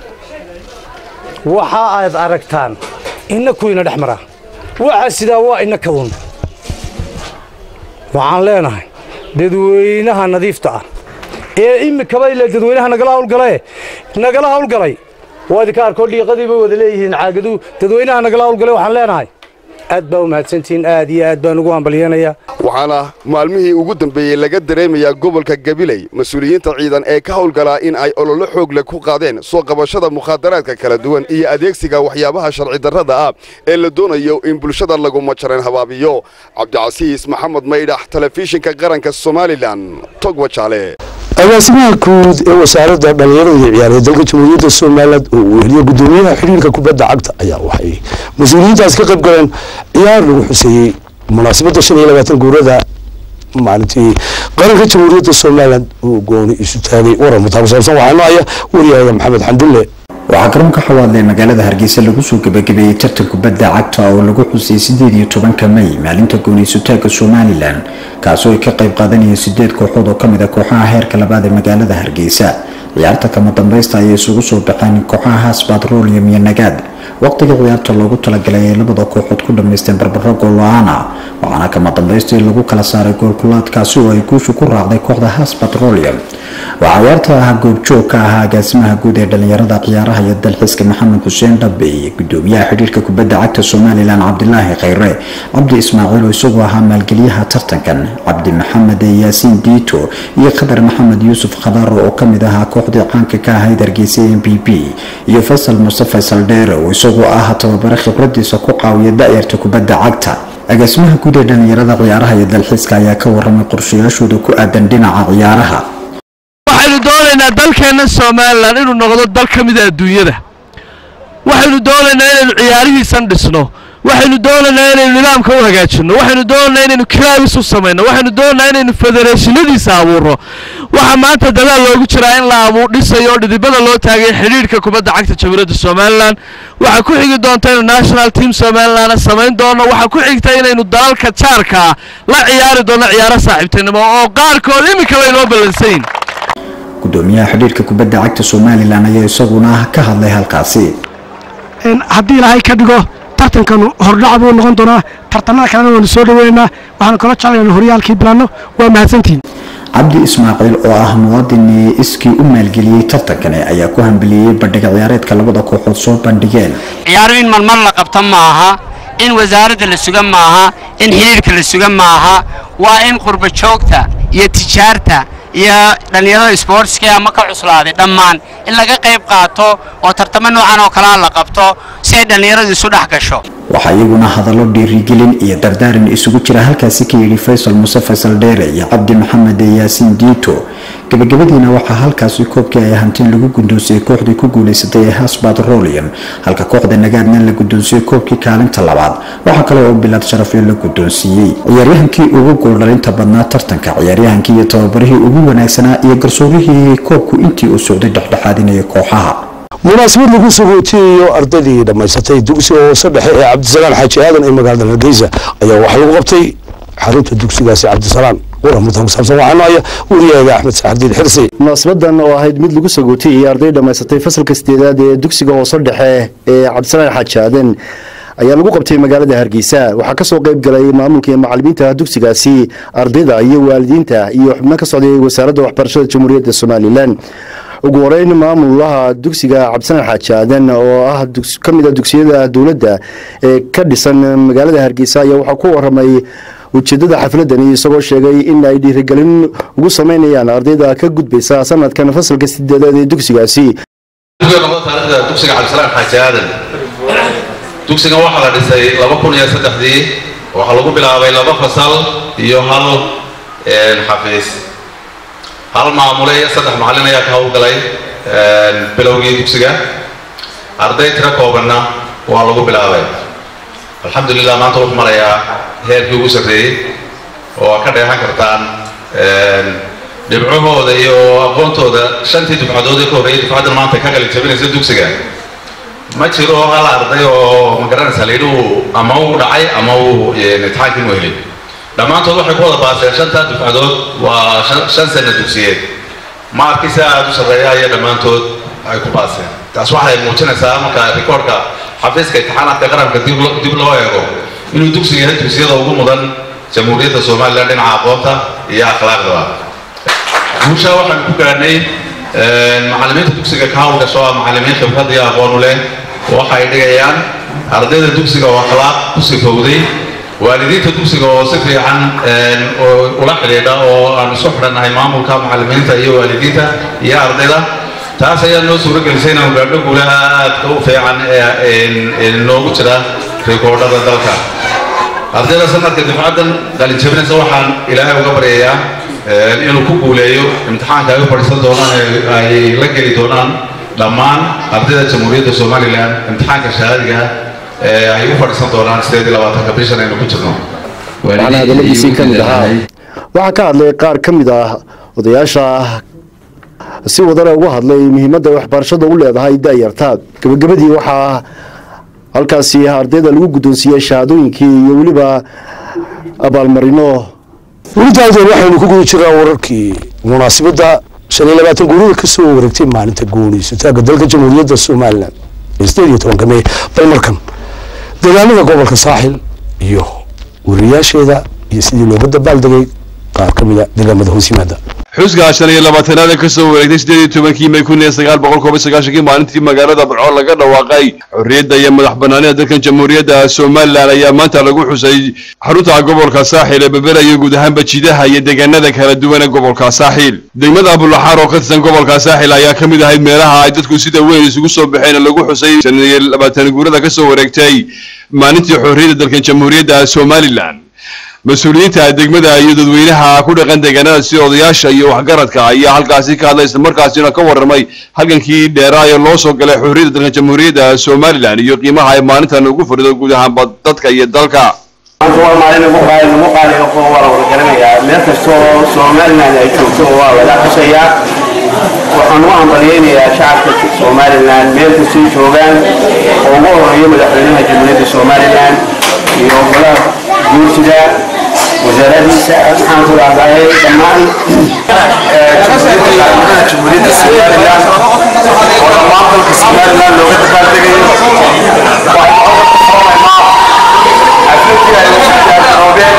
waxa aad aragtaan inna kuyna dhex maraa waxa sidaa waa ina kadun waxaan leenahay dadweynaha nadiifta ah ee imikaba ile dadweynaha nagala hawlgalae nagala hawlgalay waa idinka arkoo dhiiqadiiba wada leeyihiin caagadu dadweynaha nagala hawlgalay waxaan leenahay aad baa u mahadsantihiin aad iyo aad baan ugu hambalyeenayaa waxaana maalmihii ugu dambeeyey laga dareemayaa gobolka gabiley mas-uuliyiinta ciidan ee ka howlgalaa in ay ololo xoogle ku qaadeen soo qabashada mukhaadaraadka kala duwan iyo adeegsiga waxyaabaha sharci darrada ah ee la doonayo in bulshada lagu majareen habaabiyo cabdicasiis maxamed maydhax telefishinka qaranka somalilan togwa jaale agaasimaha guud ee wasaaradda dhallinyarada iyo ciyaaraya dalka jamhuuriyadda somalilan oo uu weliyo gudoomiyaha xidhiirka kubadda cagta ayaa waxay mas-uuliyiintaas ka qayb galeen ciyaar lagu xuseeyey munaasabadda shan iyo labaatan guurada maalintii qaranka jamhuuriyadda somalilan uu gooni isu taagay waran mutaabo saabsan waxaa noo haya wariyahaya maxamed xandulle waxaa garoonka xawaadle magaalada hargeysa lagu soo gabagabeeyey tartan kubadda cagta oo lagu xusay sideed iyo tobanka may maalinta gooniysutaagga somalilan kaasoo ay ka qayb qaadanayeen sideed kooxood oo kamid a kooxaha heerka labaad ee magaalada hargeysa ciyaarta kama dambaysta ayay isugu soo baxeen kooxaha haas batrolium iyo nagaad waqtiga ciyaarta loogu talagalay ay labada kooxood ku dhammaysteen barbaro gool-la-aan ah waxaana kama dambaystii lagu kala saaray goolkulaadkaasi oo ay guushu ku raacday kooxda haas batrolium waxaa ciyaarta ah goobjoog ka ahaa agaasimaha guud ee dhalinyarada ciyaaraha iyo dalxiiska maxamed xuseen dhabe iyo gudoomiyaha xidhiirka kubadda cagta somalilan cabdilaahi khayre cabdi ismaaciil oo isagoo ahaa maalgeliyaha tartankan cabdi maxamed yaasiin diito iyo khadar maxamed yuusuf khadaaro oo kamid ahaa kooxdii caanka ka ahayd hargeysa m b b iyo faysal mustafa saldheere oo isagoo ah tababare khibradiisa ku caawiya da'yarta kubadda cagta agaasimaha guud ee dhalinyarada ciyaaraha iyo dalxiiska ayaa ka waramay qorshayaashooda ku aadan dhinaca ciyaaraha waxaynu doonaynaa dalkeenna somalilan inuu noqdo dal ka mida adduunyada waxaynu doonaynaa inaynu ciyaarihiisan dhisno waxaynu doonaynaa inaynu nidaamka u hagaajinno waxaynu doonaynaa inaynu kilaabis u samayno waxaynu doonaynaa inaynu federeeshinadiisa abuurno waxaa maanta dadaal loogu jiraa in la abuur dhisayo oo dhidibada loo taagay xidhiidhka kubadda cagta jamhuuriyadda somalilan waxaa ku xigi doonta inaynu national team somalilan samayn doono waxaa ku xigta inaynu dalalka jaarka ah la ciyaari doono ciyaaro saaxiibtinimo oo qaarkood iminka laynoo ballansayn gudoomiyaha xidhiirka kubadda cagta somalilan ayaa isaguna ka hadlay halkaasi haddii ilaahay ka dhigo tartankanu hordhac buu noqon doonaa tartanada kalena waanu soo dhaweynaynaa waxaanu kala jeclayna horyaalkii bilaano waa mahadsantihiin cabdi ismaaciil oo ah muwaadin iskii u maalgeliyey tartankani ayaa ku hambeliyey bandhiga ciyaareedka labada kooxood soo bandhigeen ciyaaru in marmar la qabto maaha in wasaaradda la suga maaha in xidhiirka la suga maaha waa in qurba joogta iyo tijaarta iyo dhallinyarada sboortska ama ka cuslaaday dhammaan in laga qayb qaato oo tartamo noocan oo kalea la qabto si ay dhallinyaradu isu dhex gasho waxaa iyaguna hadallo dhiirigelin iyo dardaaran isugu jira halkaasi ka yidhi faysal muse faysal dheere iyo cabdi maxamed yaasiin diito gabagabadiina waxaa halkaasi koobkii ay hantin lagu guddoonsiyey kooxdii ku guuleysatay ee hasbad rolian halka kooxda nagaadna la guddoonsiyey koobkii kaalinta labaad waxaa kale oo bilad sharafyo la guddoonsiiyey ciyaaryahankii ugu gooldhalinta badnaa tartanka ciyaaryahankii iyo tababarihii ugu wanaagsanaa iyo garsoorihii koobku intii uu socday dhexdhexaadinaya kooxaha munaasabad lagu sagootiyayo ardaydii dhammaysatay dugsiga hoose dhexe ee cabdisalaan xaaji aadan ee magaalada hargeysa ayaa waxaa lagu qabtay xarunta dugsigaasi cabdisalaan waramudan kusaabsan waxaa nooya wariyaaga axmed saxardiin xirsi munaasabadan oo ahayd mid lagu sagootiyay arday dhammaysatay fasalka sideedaad ee dugsiga hoose dhexe ee cabdisalaan xaaji aadan ayaa lagu qabtay magaalada hargeysa waxaa kasoo qayb galay maamulka iyo macalimiinta dugsigaasi ardayda iyo waalidiinta iyo xubno ka socday wasaaradda waxbarashada jamhuuriyadda somalilan ugu horeyn maamulaha dugsiga cabdisalaan xaaji aadan oo ah ka mid a dugsiyada dowladda ee ka dhisan magaalada hargeysa ayaa waxaa ku waramay ujeedada xafladani isagoo sheegay in ay dhiirigelin ugu sameynayaan ardayda ka gudbaysa sanadkan fasalka sideedaad ee dugsigaasi taarikhda dugsiga cabdisalaan xaaji aadan dugsigan waxaa la dhisay laba kun iyo saddexdii waxaa lagu bilaabay laba fasal iyo hal xafiis hal maamule iyo saddex macallin ayaa ka howlgalay bilowgii dugsiga arday tiro koobanna waa lagu bilaabay alxamdulilah maanta wuxuu marayaa heerkii ugu sarreeyey oo ka dheehan kartaan dhibcahooda iyo aqoontooda shantii dufcadood ee ka horreeyay dufcaddan maanta ka qalin jabinaysa dugsiga ma jiro hal arday oo magaranaysa layidhi uu ama uu dhacay ama uu imtixaankii mu helin dhammaantood waxay ku wada baaseen shantaa dufcadood waa shan sana dugsiyeed maarkiisa aada u sarreeya ayaa dhammaantood ay ku baaseen taas waxay muujinaysaa marka rikoorka xafiiska imtixaanaadka qaranka dib loo eego inuu dugsiga yahay dugsiyada ugu mudan jamhuuriyadda somalilan dhinaca aqoonta iyo akhlaaqdaba guusha waxaanu ku gaadhnay macallimiinta dugsiga ka hawlgasho ah macallimiin khibrad iyo aqoon u leh waxay dhigayaan ardayda dugsiga oo akhlaaq ku sifowday waalidiinta dugsiga oo si fiican ula xidhiidha oo aan isku xidhannahay maamulka macallimiinta iyo waalidiinta iyo ardayda taas ayaa noo suuro gelisay inaan gaadho guulaha aadka u fiican ee noogu jira rikoodhada dalka ardayda sanadka difcaddan qalin jabinaysa waxaan ilaahay uga baryayaa inuu ku guuleeyo imtixaanka ay u fadhiisan doonaan ee ay la geli doonaan dhammaan ardayda jamhuuriyadda somalilan imtixaanka shahaadiga ee ay u fadhiisan doonaan sideed iyo labaatanka bishan aynu ku jirno waxaana hadaladiisii ka mid ahaa waxaa ka hadlay qaar ka mid ah odayaasha si wadana uga hadlay muhiimadda waxbarashada u leedahay daayarta gabagabadii waxaa halkaasi ardayda lagu guddoonsiiyey shahaadooyinkii iyo weliba abaalmarino welidaadeen waxaynu ku guda jirnaa wararkii munaasabadda shan iyo labaatan guurida ka soo wareegtay maalinta guuleysataagga dalka jamhuuriyadda somalilan ee sideed iyo tobanka mey bal markan deegaanada gobolka saaxil iyo wariyaasheeda iyo sidii looga dabaaldegay qaar ka mid a deegaamada hoos yimaada xusga shan iyo labaatanaad ee kasoo wareegtay sideed iyo tobankii may kun iyo sagaal boqol koob iyo sagaashankii maalintii magaalada barco laga dhawaaqay xorriyadda iyo madax banaanida dalkan jamhuuriyadda somalilan ayaa maanta lagu xusay xarunta gobolka saaxil ee beberaya guud ahaanba jidaha iyo deegaanada kala duwan ee gobolka saaxil degmada abulaxaar oo ka tirsan gobolka saaxil ayaa ka mid ahayd meelaha ay dadku sida weyn isugu soo baxeen lagu xusay shan iyo labaatan guurada kasoo wareegtay maalintii xorriyadda dalkan jamhuuriyadda somalilan mas-uuliyiinta degmada iyo dadweynaha ku dhaqan deegaanada sida odayaasha iyo waxgaradka ayaa halkaasi ka hadlay islamarkaasina ka warramay halgankii dheeraa ee loo soo galay xorriyadda dalka jamhuuriyadda somalilan iyo qiimaha ay maalintan ugu fadhido guud ahaanba dadka iyo dalka waa maalin ugu qaali ugu qaali oo waa la wada garanayaa meel kastoo somaliland ay joogto waa laga xusayaa waxaan u hambalyeynayaa shacabka somaliland meel kastay joogaan oo ugu horeeyo madaxweynaha jamhuuriyadda somaliland iyo golaha guurtida wasaaradiisa maxaan ku dhahdaye dhammaan jamhuuriyadda somaliland oo dhammaan dalka somaliland looga dabaaldegayo xafladii ay ugu diyaargaroobeen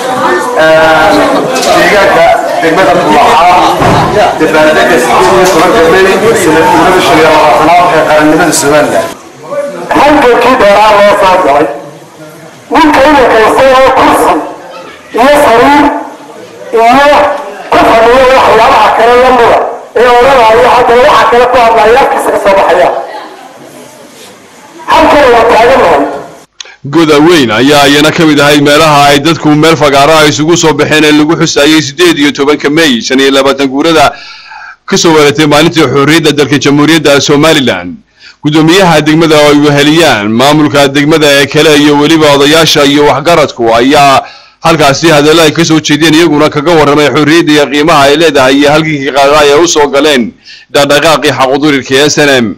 deegaanka degmada bullaxaa dabaaldega sideed iyo tobanka may sanadguurada shan iyo labaatanaad ee qarannimada somaliland halgankii dheeraa loo soo galay ninka inankaystay oo kursi iyo sariir iyo ku fadhiyo waxyaabaha kale la mida ee odhanaya haddana waxa kale ku hadlaya afkiisa ka soo baxaya halkan waa taaganahay goda weyn ayaa iyana ka mid ahayd meelaha ay dadku meel fagaaraha isugu soo baxeen ee lagu xusaayey sideed iyo tobanka may shan iyo labaatan guurada kasoo wareegtay maalintii xorriyadda dalka jamhuuriyadda somalilan guddoomiyaha degmada oo ay weheliyaan maamulka degmada ee kale iyo weliba odayaasha iyo waxgaradku ayaa halkaasi hadallo ay kasoo jeedeen iyaguna kaga warramay xorriyadda iyo qiimaha ay leedahay iyo halkii qaada ay u soo galeen dhaqdhaqaaqii xaqudurirka ee s n m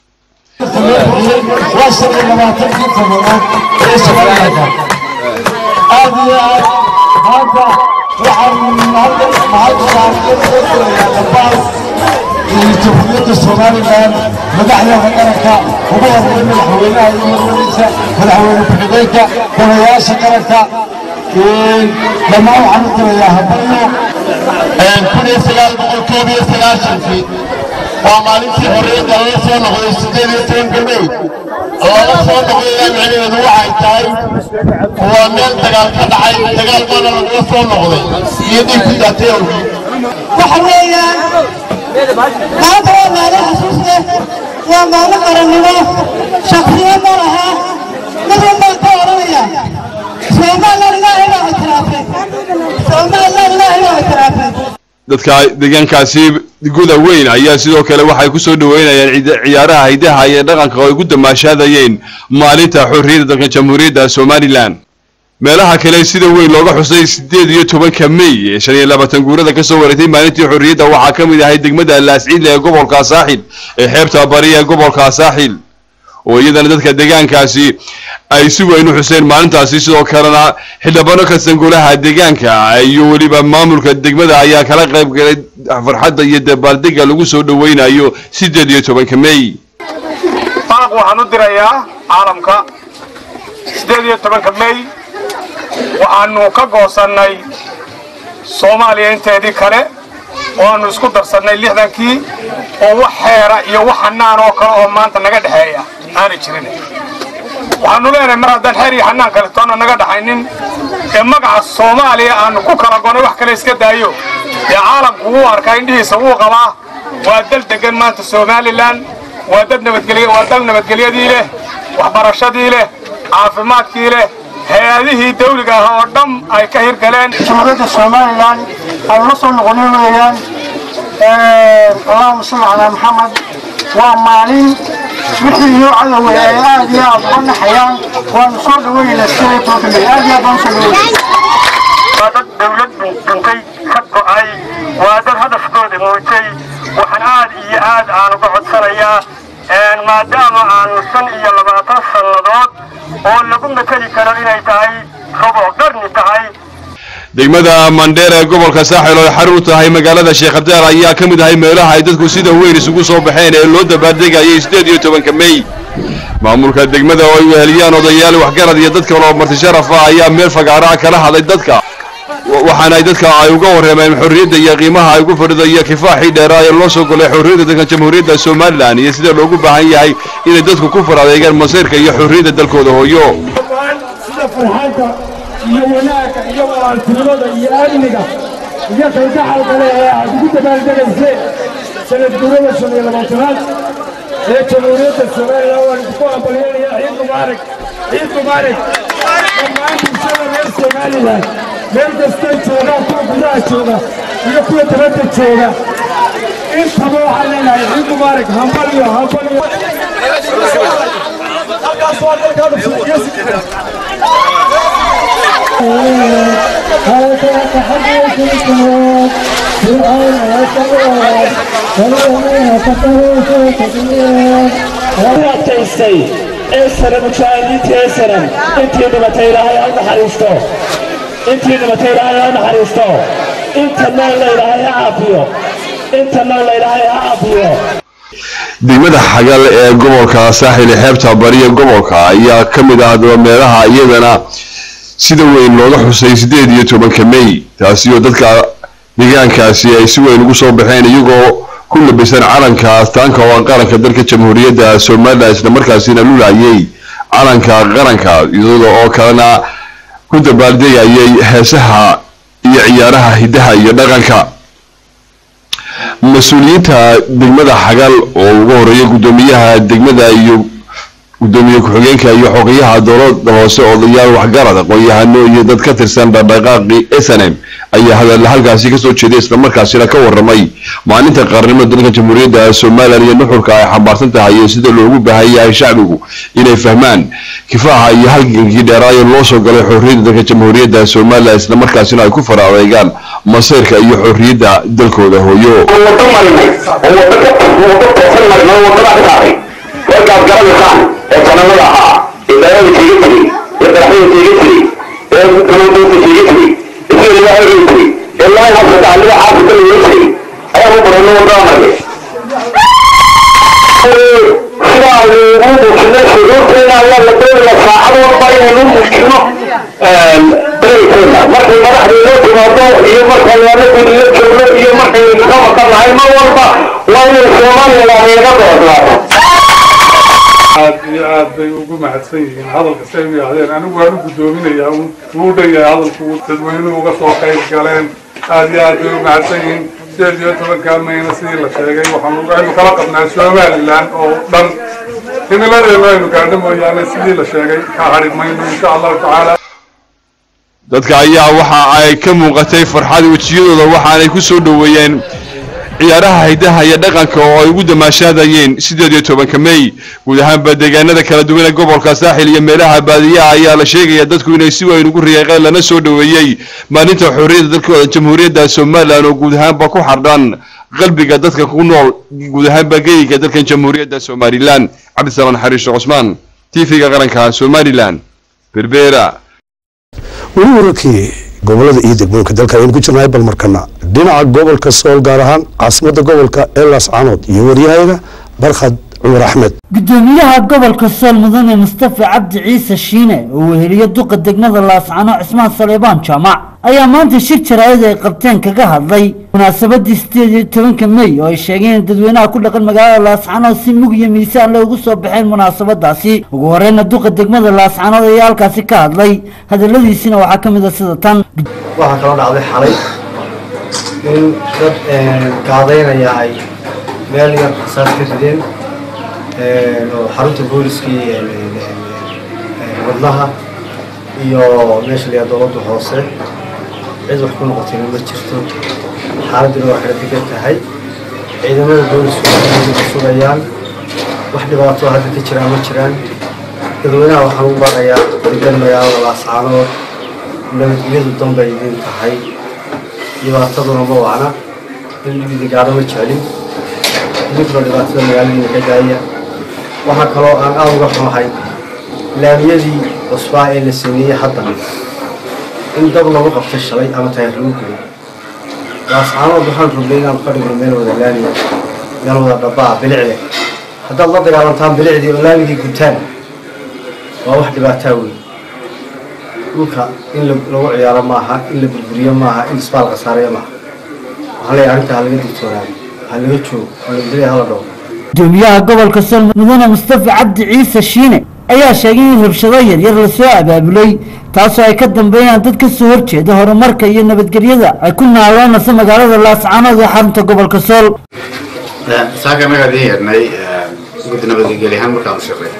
aad iyo aad maanta waxaan halkan mahadnaqayaa dhabaal iyo jamhuuriyadda somalilan madaxdeeda qaranka ugu horreeya madaxweynaha iyo madaxweynihiisa madaxweyne ku-xigeenka golayaasha qaranka dhammaan waxaan u dirayaa habalyo kun iyo sagaal boqol koob iyo sagaashankii waa maalintii xorriyadda laga soo noqday sideed iyo tobanka may laga soo noqday micnaheedu waxay tahay waa meel dagaal ka dhacay dagaal baana lagaga soo noqday iyo dhiig ku daatay awgii waxa weeyaan maanta waa maalin xasuus leh waa maalin qarannimo shaksiyo ma laha mid walbaan ka odhanaya somalilan ilaahay baa ictiraafay somalilan ilaahay baa ictiraafay dadka deegaankaasi guda weyn ayaa sidoo kale waxay kusoo dhaweynayaan ciida- ciyaaraha hidaha iyo dhaqanka oo ay ku damaashaadayeen maalinta xorriyadda dalka jamhuuriyadda somalilan meelaha kale sida weyn looga xusay sideed iyo tobanka may ee shan iyo labaatan guurada kasoo wareegtay maalintii xorriyadda waxaa ka mid ahay degmada laasciidle ee gobolka saaxil ee xeebta bari ee gobolka saaxil oo iyadana dadka deegaankaasi ay si weyn u xuseen maalintaasi sidoo kalena xildhibaano ka sangolaha deegaanka iyo weliba maamulka degmada ayaa kala qayb galay farxadda iyo dabaaldega lagu soo dhaweynayo sideed iyo tobanka may baaq waxaan u dirayaa caalamka sideed iyo tobanka may waxaanu ka goosannay soomaaliya inteedii kale waanu isku darsannay lixdankii oo wax xeera iyo wax xanaan oo kale oo maanta naga dhexeeya aanay jirin waxaanu leenahay mar haddaan xeer iyo xanaan kale toona naga dhaxaynin ee magaca soomaaliya aanu ku kala gonay wax kale iska daayo ee caalamku wuu arkaa indhihiisa wuu qabaa waa dal degan maanta somalilan waa dad nabadgelye waa dal nabadgelyadii leh waxbarashadii leh caafimaadkii leh hay-adihii dawliga ah oo dhan ay ka hirgaleen jamhuuriyadda somalilan aan la soo noqonay weeyaan allahuma salli calaa maxamed waa maalin wixii iyo cadowey ay aad iyo aad uga naxayaan waanu soo dhaweynaynaa sideed iyo tobanka may aad iyo aad baan usoo dhaweynaa waa dad dawlad dhintay ka go'ay waa dad hadafkooda muujay waxaan aad iyo aad aan uga codsanayaa maadaama aanu shan iyo labaatan sannadood oo lagu mateli karo inay tahay rubuc qarni tahay degmada mandheer ee gobolka saaxil oo ay xarun u tahay magaalada sheekh abdaal ayaa ka mid ahay meelaha ay dadku sida weyn isugu soo baxeen ee loo dabaaldegayay sideed iyo tobanka may maamulka degmada oo ay weheliyaan odayaal waxgarad iyo dad kale oo marti sharaf ah ayaa meel fagaaraha kala hadlay dadka wa- waxaana ay dadka ay uga warrameen xorriyadda iyo qiimaha ay ku fadhido iyo kifaaxii dheeraa ee loo soo golay xorriyadda dalka jamhuuriyadda somalilan iyo sida loogu baahan yahay inay dadku ku faradeegaan masiirka iyo xorriyadda dalkooda hooyo sida farxadda iyo wanaagga iyo walaaltinimada iyo amniga iyo kalgacalka leh ee aad ugu dabaaldegayseen sanad guurada shan iyo labaatanaad ee jamhuuriyadda somalilan waan idinku hambalyeynayaa ciid mubaarak ciid mubaarak dhammaan bulshada reer somalilan meel kastay joogaan kuwa gudaha jooga iyo kuwa dabadda jooga intaba waxaan leenahay ciid mubaarak hambalyo hambalyo halkaas waa dalkaada fiiqiyasi adkaystay ee sare mujaahidiinta ee saran intii dhimatay ilaahay ha u naxariisto intii dhimatay ilaahay ha u naxariisto inta nool la ilaahay ha caafiyo inta nool la ilaahay ha caafiyo degmada xagal ee gobolka saaxil ee xeebta bariya gobolka ayaa ka mid ah daba meelaha iyadana sida weyn looga xusay sideed iyo tobanka may taasi oo dadka deegaankaasi ay si weyn ugu soo baxeen iyagoo ku labisan calanka astaanka oo ah qaranka dalka jamhuuriyadda somalilan islamarkaasina lulayay calanka qaranka iyadoo oo kalena ku dabaaldegayay heesaha iyo ciyaaraha hidaha iyo dhaqanka mas-uuliyiinta degmada xagal oo ugu horeeya guddoomiyaha degmada iyo gudoomiye ku-xigeenka iyo xogayaha dowlada hoose odayaal waxgarad aqoon-yahano iyo dad ka tirsan dhaqdhaqaaqii snm ayaa hadalla halkaasi kasoo jeeday islamarkaasina ka waramay maalinta qaranimada dalka jamhuuriyadda somalilan iyo nuxurka ay xambaarsan tahay iyo sida loogu baahan yahay shacbigu inay fahmaan kifaaxa iyo halgankii dheeraayo loo soo galay xorriyadda dalka jamhuuriyadda somalilan islamarkaasina ay ku fara adeegaan masayrka iyo xorriyadda dalkooda hooyo warkaad garanaysaan ee sanamada ahaa ee daalada tiiga jiray ee daraxyada tiiga jiray ee kamadoonta tiiga jiray isla ilaahay rin jiray ee laay habsata aliga xaafita laga jiray ayaa u barano wadada markay sidaa lagu muujino shuruurteena ayaa la doonaya saacadooda inaynu muujino daraykeena markay madaxda inoo timaado iyo markay anagu ila joogno iyo markay ka maqan nahay mar walba waa inay soomaaliland inaga doodnaato aad iyo aad bay ugu mahadsan yihiin hadalka say u yidhahdeen anigu waan u guddoominayaa wuu dhan yahay hadalku dadweynuhu uga soo qayb galeen aad iyo aad bay u mahadsan yihiin sideed iyo tobankaa mayna sidii la sheegay waxaanu aynu kala qabnaa somalilan oo dhan himiladeenu aynu gaadho mooyaane sidii la sheegay ka hadhi mayno insha allahu tacaala dadka ayaa waxa ay ka muuqatay farxad wejiyadooda waxaanay ku soo dhoweeyeen ciyaaraha hidaha iyo dhaqanka oo ay ugu damaashaadayeen sideed iyo tobanka mey guud ahaanba deegaanada kala duwan ee gobolka saaxil iyo meelaha baadiyaha ayaa la sheegaya dadku inay si weyn ugu riyaaqeen lana soo dhoweeyey maalinta xorriyadda dalkooda jamhuuriyadda somalilan oo guud ahaanba ku xardhan qalbiga dadka ku nool guud ahaanba geyga dalkan jamhuuriyadda somalilan cabdisalaan xariishe cusmaan tv-ga qaranka somalilan berbera weli wararkii gobolada iyo degmooyinka dalka ayaynu ku jirnahay bal markana dhinaca gobolka sool gaar ahaan caasimadda gobolka elas canood iyo waryahayaga barkhad cumar axmed gudoomiyaha gobolka sool mudane mustafa cabdi ciise shiine oo weheliyo duqa degmada laascano cismaan saleebaan jaamac ayaa maanta shir jaraa'id ay qabteen kaga hadlay munaasabadii sideed iyo tobanka mey oo ay sheegeen in dadweynaha ku dhaqan magaalada laascanood si mug iyo miisaan leh ugu soo baxeen munaasabadaasi ugu horeyna duqa degmada laascanood ayaa halkaasi ka hadlay hadaladiisina waxaa ka mid a sida tan waxaa kaloo dhacday xalay in dad gaadaynaya ay meel yar saas ka rideen oo xarunta booliskii wadnaha iyo meesha layaa dowladda hoose cid wax ku noqotayna ma jirto xaaladuna waa kala degan tahay ciidamada boolisku waxay sugayaan wax dhibaato hadda ka jiraan ma jiraan dadweynaha waxaan u baaqayaa degan magaalada laascaanood nabadgelyadu danbay idin tahay dhibaataduna ma wacna in dhibidigaadho ma jeclin idinkuna dhibaatada magaaladiina ka daaya waxaa kaloo aan aada uga xumahay laamiyadii cusbaa ee la sameeyey hadda in dab lagu qabtay shalay ama taayir lagu gubay laascaanood waxaan rugnay inaan ka dhigno meel wada laamiya meel wada dhabbaa bilic leh haddaad la dagaalantaan bilicdii oo laamigii gutaan waa wax dhibaataa weyn dhulka in lagu ciyaaro maaha in la burburiyo maaha in isbaal khasaareeyo maaha waxaan leeyahay arrinta ha laga digtoonaado ha laga joogo ha nabadgelya hala dhawo gudoomiyaha gobolka sool mudane mustafa cabdi ciise shiine ayaa sheegay in rabshado yaryar lasoo abaabulay taasoo ay ka dambeeyaan dad ka soo horjeeda horumarka iyo nabadgelyada ay ku naaloonayso magaalada laascaanood ee xarunta gobolka sool saaka annaga adin yeernay guddi nabadgelyahaan markaan u shaqeey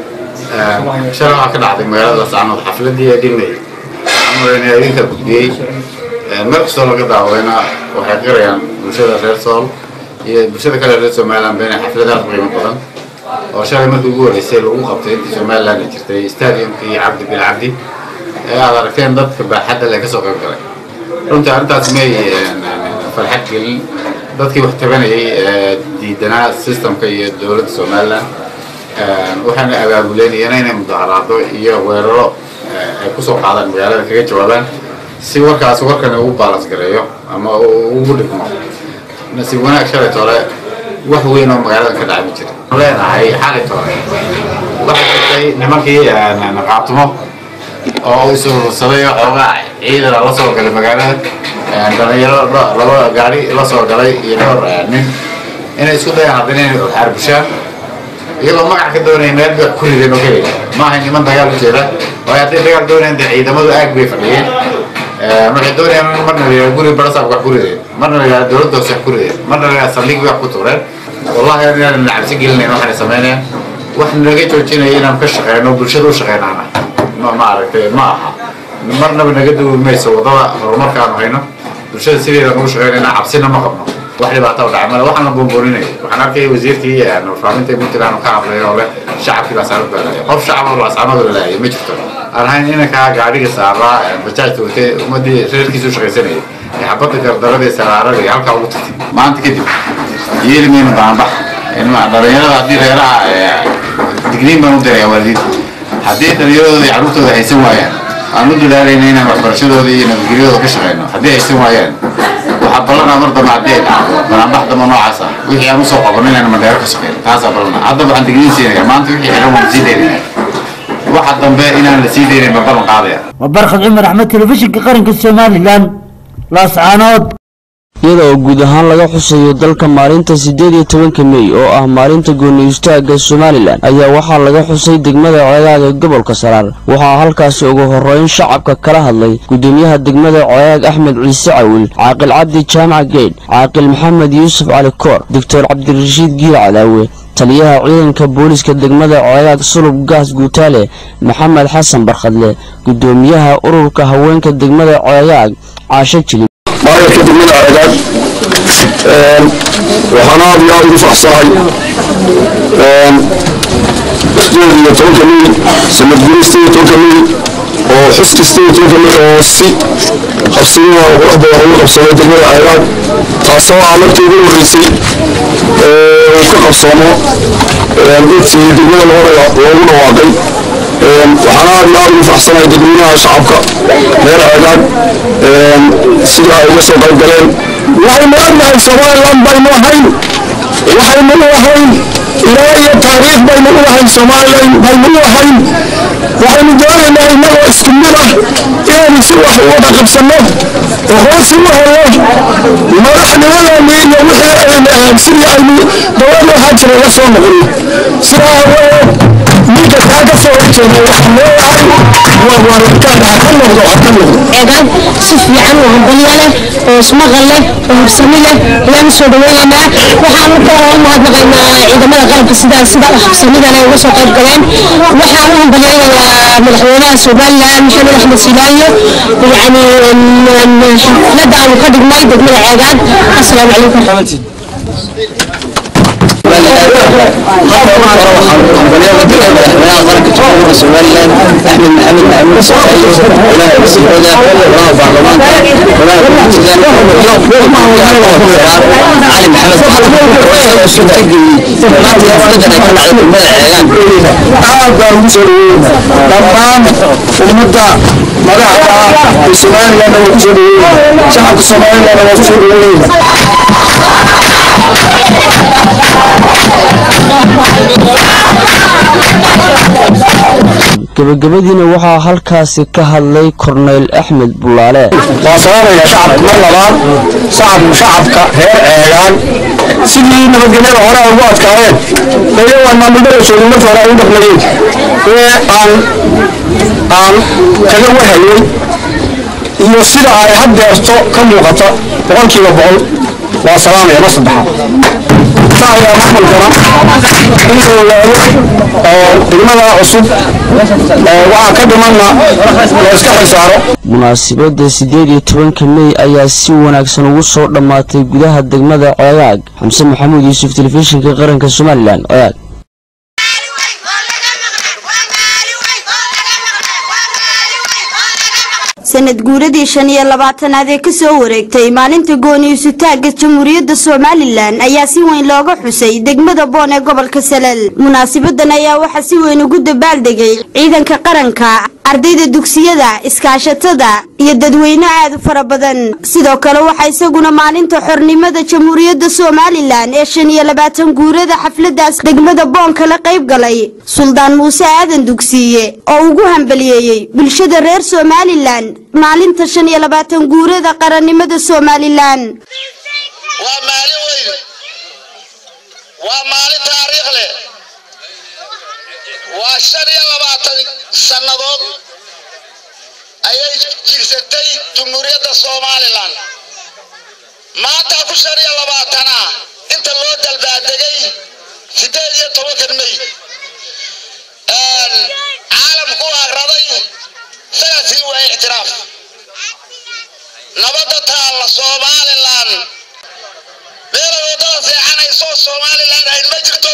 shalay waxaa ka dhacday magaalada laascaanood xafladii ee dhimay amarayna idinka gudbiyey meel kastoo laga daawadayna waxay qirayaan bulshada reer sool iyo bulshada kale reer somaliland been xaflad aad u qiimo badan oo shalay markii ugu horreysay lagu qabtay intii somaliland ay jirtay stadiumkii cabdi bil cabdi ee aad aragteen dadka baaxadda le kasoo qayb galay runtii arrintaas may farxad gelin dadkii wax tabanayay ee diidanaa systemka iyo dowladda somaliland waxayna abaabuleynayeen inay mudaharaado iyo weeraro ay kusoo qaadaan magaalada kaga jawaabaan si warkaas warkan ugu baalans gareeyo ama ugu dhigmo nasiib wanaag shalay tole wax weyn oo magaalada ka dhacay ma jira leenahay xalay tole waxaa jirtay nimankii qaabtumo oo isurursaday xoogaa ciidan la soo galay magaalada dhalinyaro laba gaari la soo galay iyo dhowr nin inay isku dayaan haddana inay xaarbushaan iyagoo magac ka doonaya meel bay ku rideen oo keliya maaha niman dagaal u jeeda waayo hadday dagaal doonayaan dee ciidamadu aag bay fadhiyeen waxay doonayaan marna la yidhaha guri barasaab wax ku rideen marna la yidhaha dowladda hoose wax ku rideen marna la yidhaha saldhig wax ku tuureen wallahi inaanan cabsi gelinayn waxaanay samaynayaan wax naga joojinaya inaan ka shaqeyno bulshada u shaqeynaana ma maaragtay ma aha marnaba naga dawood mayso wadada horumarkaanu hayno bulshada sideedaan ugu shaqeynayna cabsina ma qabno wax dhibaato u dhacay male waxaan la boonbooninaya waxaan arkaya wasiirkii warfaaminta puntland ka hadlay oo leh shacabkii laascaanood baa laayay qof shacab oo laascaanood la laayay ma jirto aan ahayn inankaa gaadhiga saaraa bajaajta watee ummadii reerkiisa u shaqaysanayay ee xabadda gardaradii saraarada iyo halkaa ugu tagtay maanta kadib yeeli mayno baanbax dhalinyarada haddii reeraha digniin baan u diraya waalidiinta haddii dhalinyaradooda iyo carruurtooda haysan waayaan aan u dadaalayna inaan waxbarashadooda iyo nabadgelyadooda ka shaqeyno haddii haysan waayaan waxaa ballanaa mar dambe haddii ay dhacdo banaanbax dambe noocaas ah wixii aan usoo qabanno inaan mandheero ka shaqeyno taasaa ballanaa hadda waxaan digniin siinaya maanta wixii xiran waan sii daynaya waxa dambe inaan la sii daynayn baan ballan qaadaya waa barkhad cumar axmed telefishinka qaranka somalilan laascaanood iyada oo guud ahaan laga xusayo dalka maalinta siddeed iyo tobanka mey oo ah maalinta gooni istaagga somalilan ayaa waxaa laga xusay degmada ceegaag ee gobolka saraar waxaa halkaasi ugu horreyn shacabka kala hadlay gudoomiyaha degmada ceegaag axmed ciise cawil caaqil cabdi jaamac geydh caaqil maxamed yuusuf cali koor doctor cabdirashiid giil cadaawe taliyaha ciidanka booliska degmada ceegaag sulub gaas guutaale maxamed xasan barkhadle gudoomiyaha ururka haweenka degmada ceegaag caasho jilib maayarka degmada ceegaag waxaan aad iyo aad ugu faraxsanahay sideed iyo tobanka mil sanad guri sideed iyo tobanka mil oo xuska sideed iyo tobanka mil oo si qabsadina qurux badan ugu qabsaday degmada ceegaag taasoo ah markii ugu horreysay uu ka qabsoomo intii degmada loogu dhawaaqay waxaan aad iyo aad ugu faraxsanahay dadweynaha shacabka reer ceegaag sida ay uga soo qayb galeen waxaynu ognahay somaliland baynu ahayn waxaynu u ahayn ilaa iyo taariikh baynu u ahayn somaliland baynu u ahayn waxaynu doonaynaa innagoo isku mid ah inaynu si wax wada qabsanno oo hoos u helo madaxnimadeenni iyo wixii aynu ahayn sidii aynu dowlad waxaa jira la soo noqono sidaa awadeed ninka kaa ka soo horjeeda waxaan leeyahay waa waararkaan ha ka noqdo ha ka noqdo eegaan si fiican oo hambalyo leh oo ismaqal leh oo habsami leh ayaan usoo dhaweynaynaa waxaan u kala u mahadnaqaynaa ciidamada qalabka sida sida habsamidan ay uga soo qayb galeen waxaan u hambalyaynayaa madaxweynaha somaliland maxamed axmed silaayo yacni xafladda aanu ka dhignay degmada ceegaan asalaamu calaykum aad baan ugu soo dhaweynaa dhammaan ummadda madaxda ah ee somaliland waa ku soo dhaweynaa shacabka somaliland waa ku soo dhaweynaa gabagabadiina waxaa halkaasi ka hadlay korneyl axmed bulaale waa sababaya shacabka mar labaad shacabku shacabka reer ceegaan sidii nabadgelyada hore ay ugu adkaayeen iyagoo maamulada joogin marka hore ay u dhaqmayeen ee aan aan kaga wahayay iyo sida ay haddeerto ka muuqata boqolkiiba boqol waa salaamaya mar saddexaad ayaa maamulkana inuu ogaado oo degmada cusub waxaa ka dhimanna la iska xilsaaro munaasabadda siddeed iyo tobanka mey ayaa si wanaagsan ugu soo dhammaatay gudaha degmada ceegaag xamse maxamuud yuusuf telefishinka qaranka somalilan ceegaag sanad guuradii shan iyo labaatanaad ee kasoo wareegtay maalinta gooniisutaagga jamhuuriyadda somalilan ayaa si weyn looga xusay degmada boon ee gobolka salal munaasibadan ayaa waxaa si weyn ugu dabaaldegay ciidanka qaranka ardayda dugsiyada iskaashatada iyo dadweyne aad u fara badan sidoo kale waxaa isaguna maalinta xornimada jamhuuriyadda somalilan ee shan iyo labaatan guurada xafladaas degmada boon kala qayb galay suldaan muuse aadan dugsiiye oo ugu hambaliyeeyey bulshada reer somalilan maalinta shan iyo labaatan guurada qarannimada somalilan waa maalin weyn waa maalin taariikh leh waa shan iyo labaatan sannadood ayay jirsatay jumhuuriyadda somalilan maanta ku shan iyo labaatana inta loo dalbaadegay siddeed iyo tobankan mey caalamku agraday isagaa sii waaya ictiraaf nabadda taalla somalilan meelay waddada seexanayso somalilan ayn ma jirto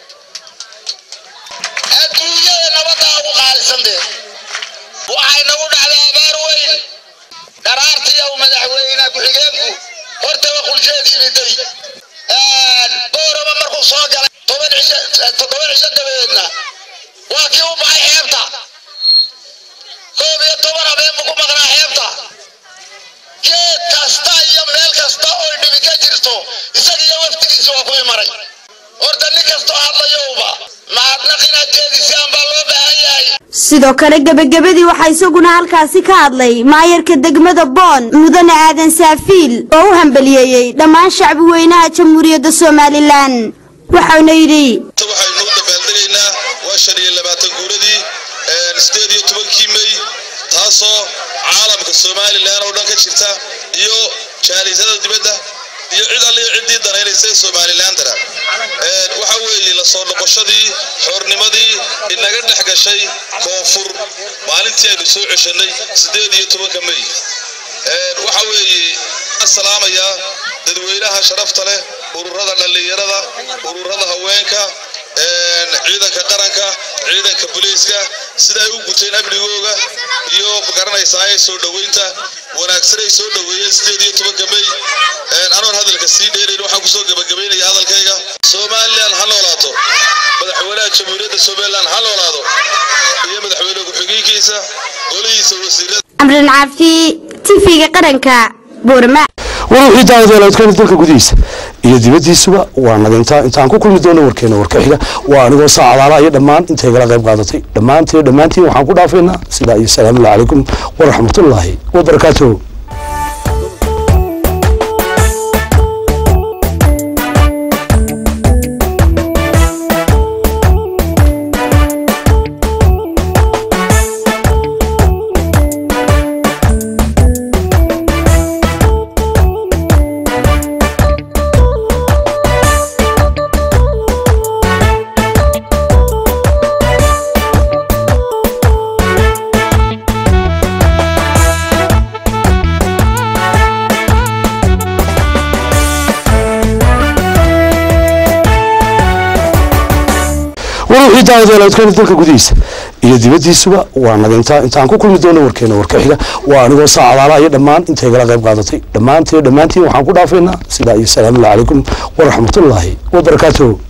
adduunyada nabaddaa ugu qaalisan dee waxay nagu dhacday abaar weyn dharaartii uu madaxweyne ku-xigeenku hortaba qulsheedii riday boorama markuu soo galay toban cisho toddoba cisho dabadeedna waa kii u baxay xeebta koob iyo toban habeen buu ku maqnaa xeebta geed kasta iyo meel kasta oo dhibi ka jirto isaga iyo waftigiisa waa ku imaray horta nin kastoo hadlayowba mahadnaq inaad jeedisaan baa loo baahan yahay sidoo kale gebagabadii waxaa isaguna halkaasi ka hadlay maayarka degmada boon mudane aadan saafiil oo u hambaliyeeyey dhammaan shacbi weynaha jamhuuriyadda somalilan waxauna yidhi waxaynu u dabaaldegaynaa waa shan iyo labaatan guuradii sideed iyo tobankii mey taasoo caalamka somalilan oo dhan ka jirta iyo jaalisada dibadda iyo cid alliyo ciddii danaynaysa somalilandana waxa weeye la soo noqoshadii xoornimadii inaga dhex gashay koonfur maalintii aynu soo ceshanay sideed iyo tobanka mey waxa weeye salaamayaa dadweynaha sharafta leh ururada dhallinyarada ururada haweenka ciidanka qaranka ciidanka booliiska sida ay u guteen amnigooga iyo magaranaysaa ay soo dhoweynta wanaagsan ay soo dhoweeyeen sideed iyo tobanka mey anoon hadalka sii dheerayn waxaan kusoo gabagabaynaya hadalkayga somalilan ha noolaato madaxweynaha jamhuuriyadda somalilan ha noolaado iyo madaxweyne ku-xigeenkiisa golihiisa wasiirada amran caafi tv-ga qaranka boorama war wixii daawadayaaloodkeena dalka gudihiisa iyo dibaddiisuba waa nagintaa intaan ku kulmi doono warkeena warka xiga waa anigoo saacadaala iyo dhammaan intay gala qayb qaadatay dhammaantii dhammaantiin waxaan ku dhaafaynaa sidaa iyo salaamullahi calaykum waraxmatullaahi wabarakaatuhu war wixii daawadayaaloodkeena dalka gudihiisa iyo dibaddiisuba waa nagintaa intaan ku kulmi doono warkeena warka xiga waa anigoo saacadaala iyo dhammaan intay gala qayb qaadatay dhammaantii dhammaantiin waxaan ku dhaafaynaa sidaa iyo salaamullahi calaykum waraxmatullaahi wabarakaatuhu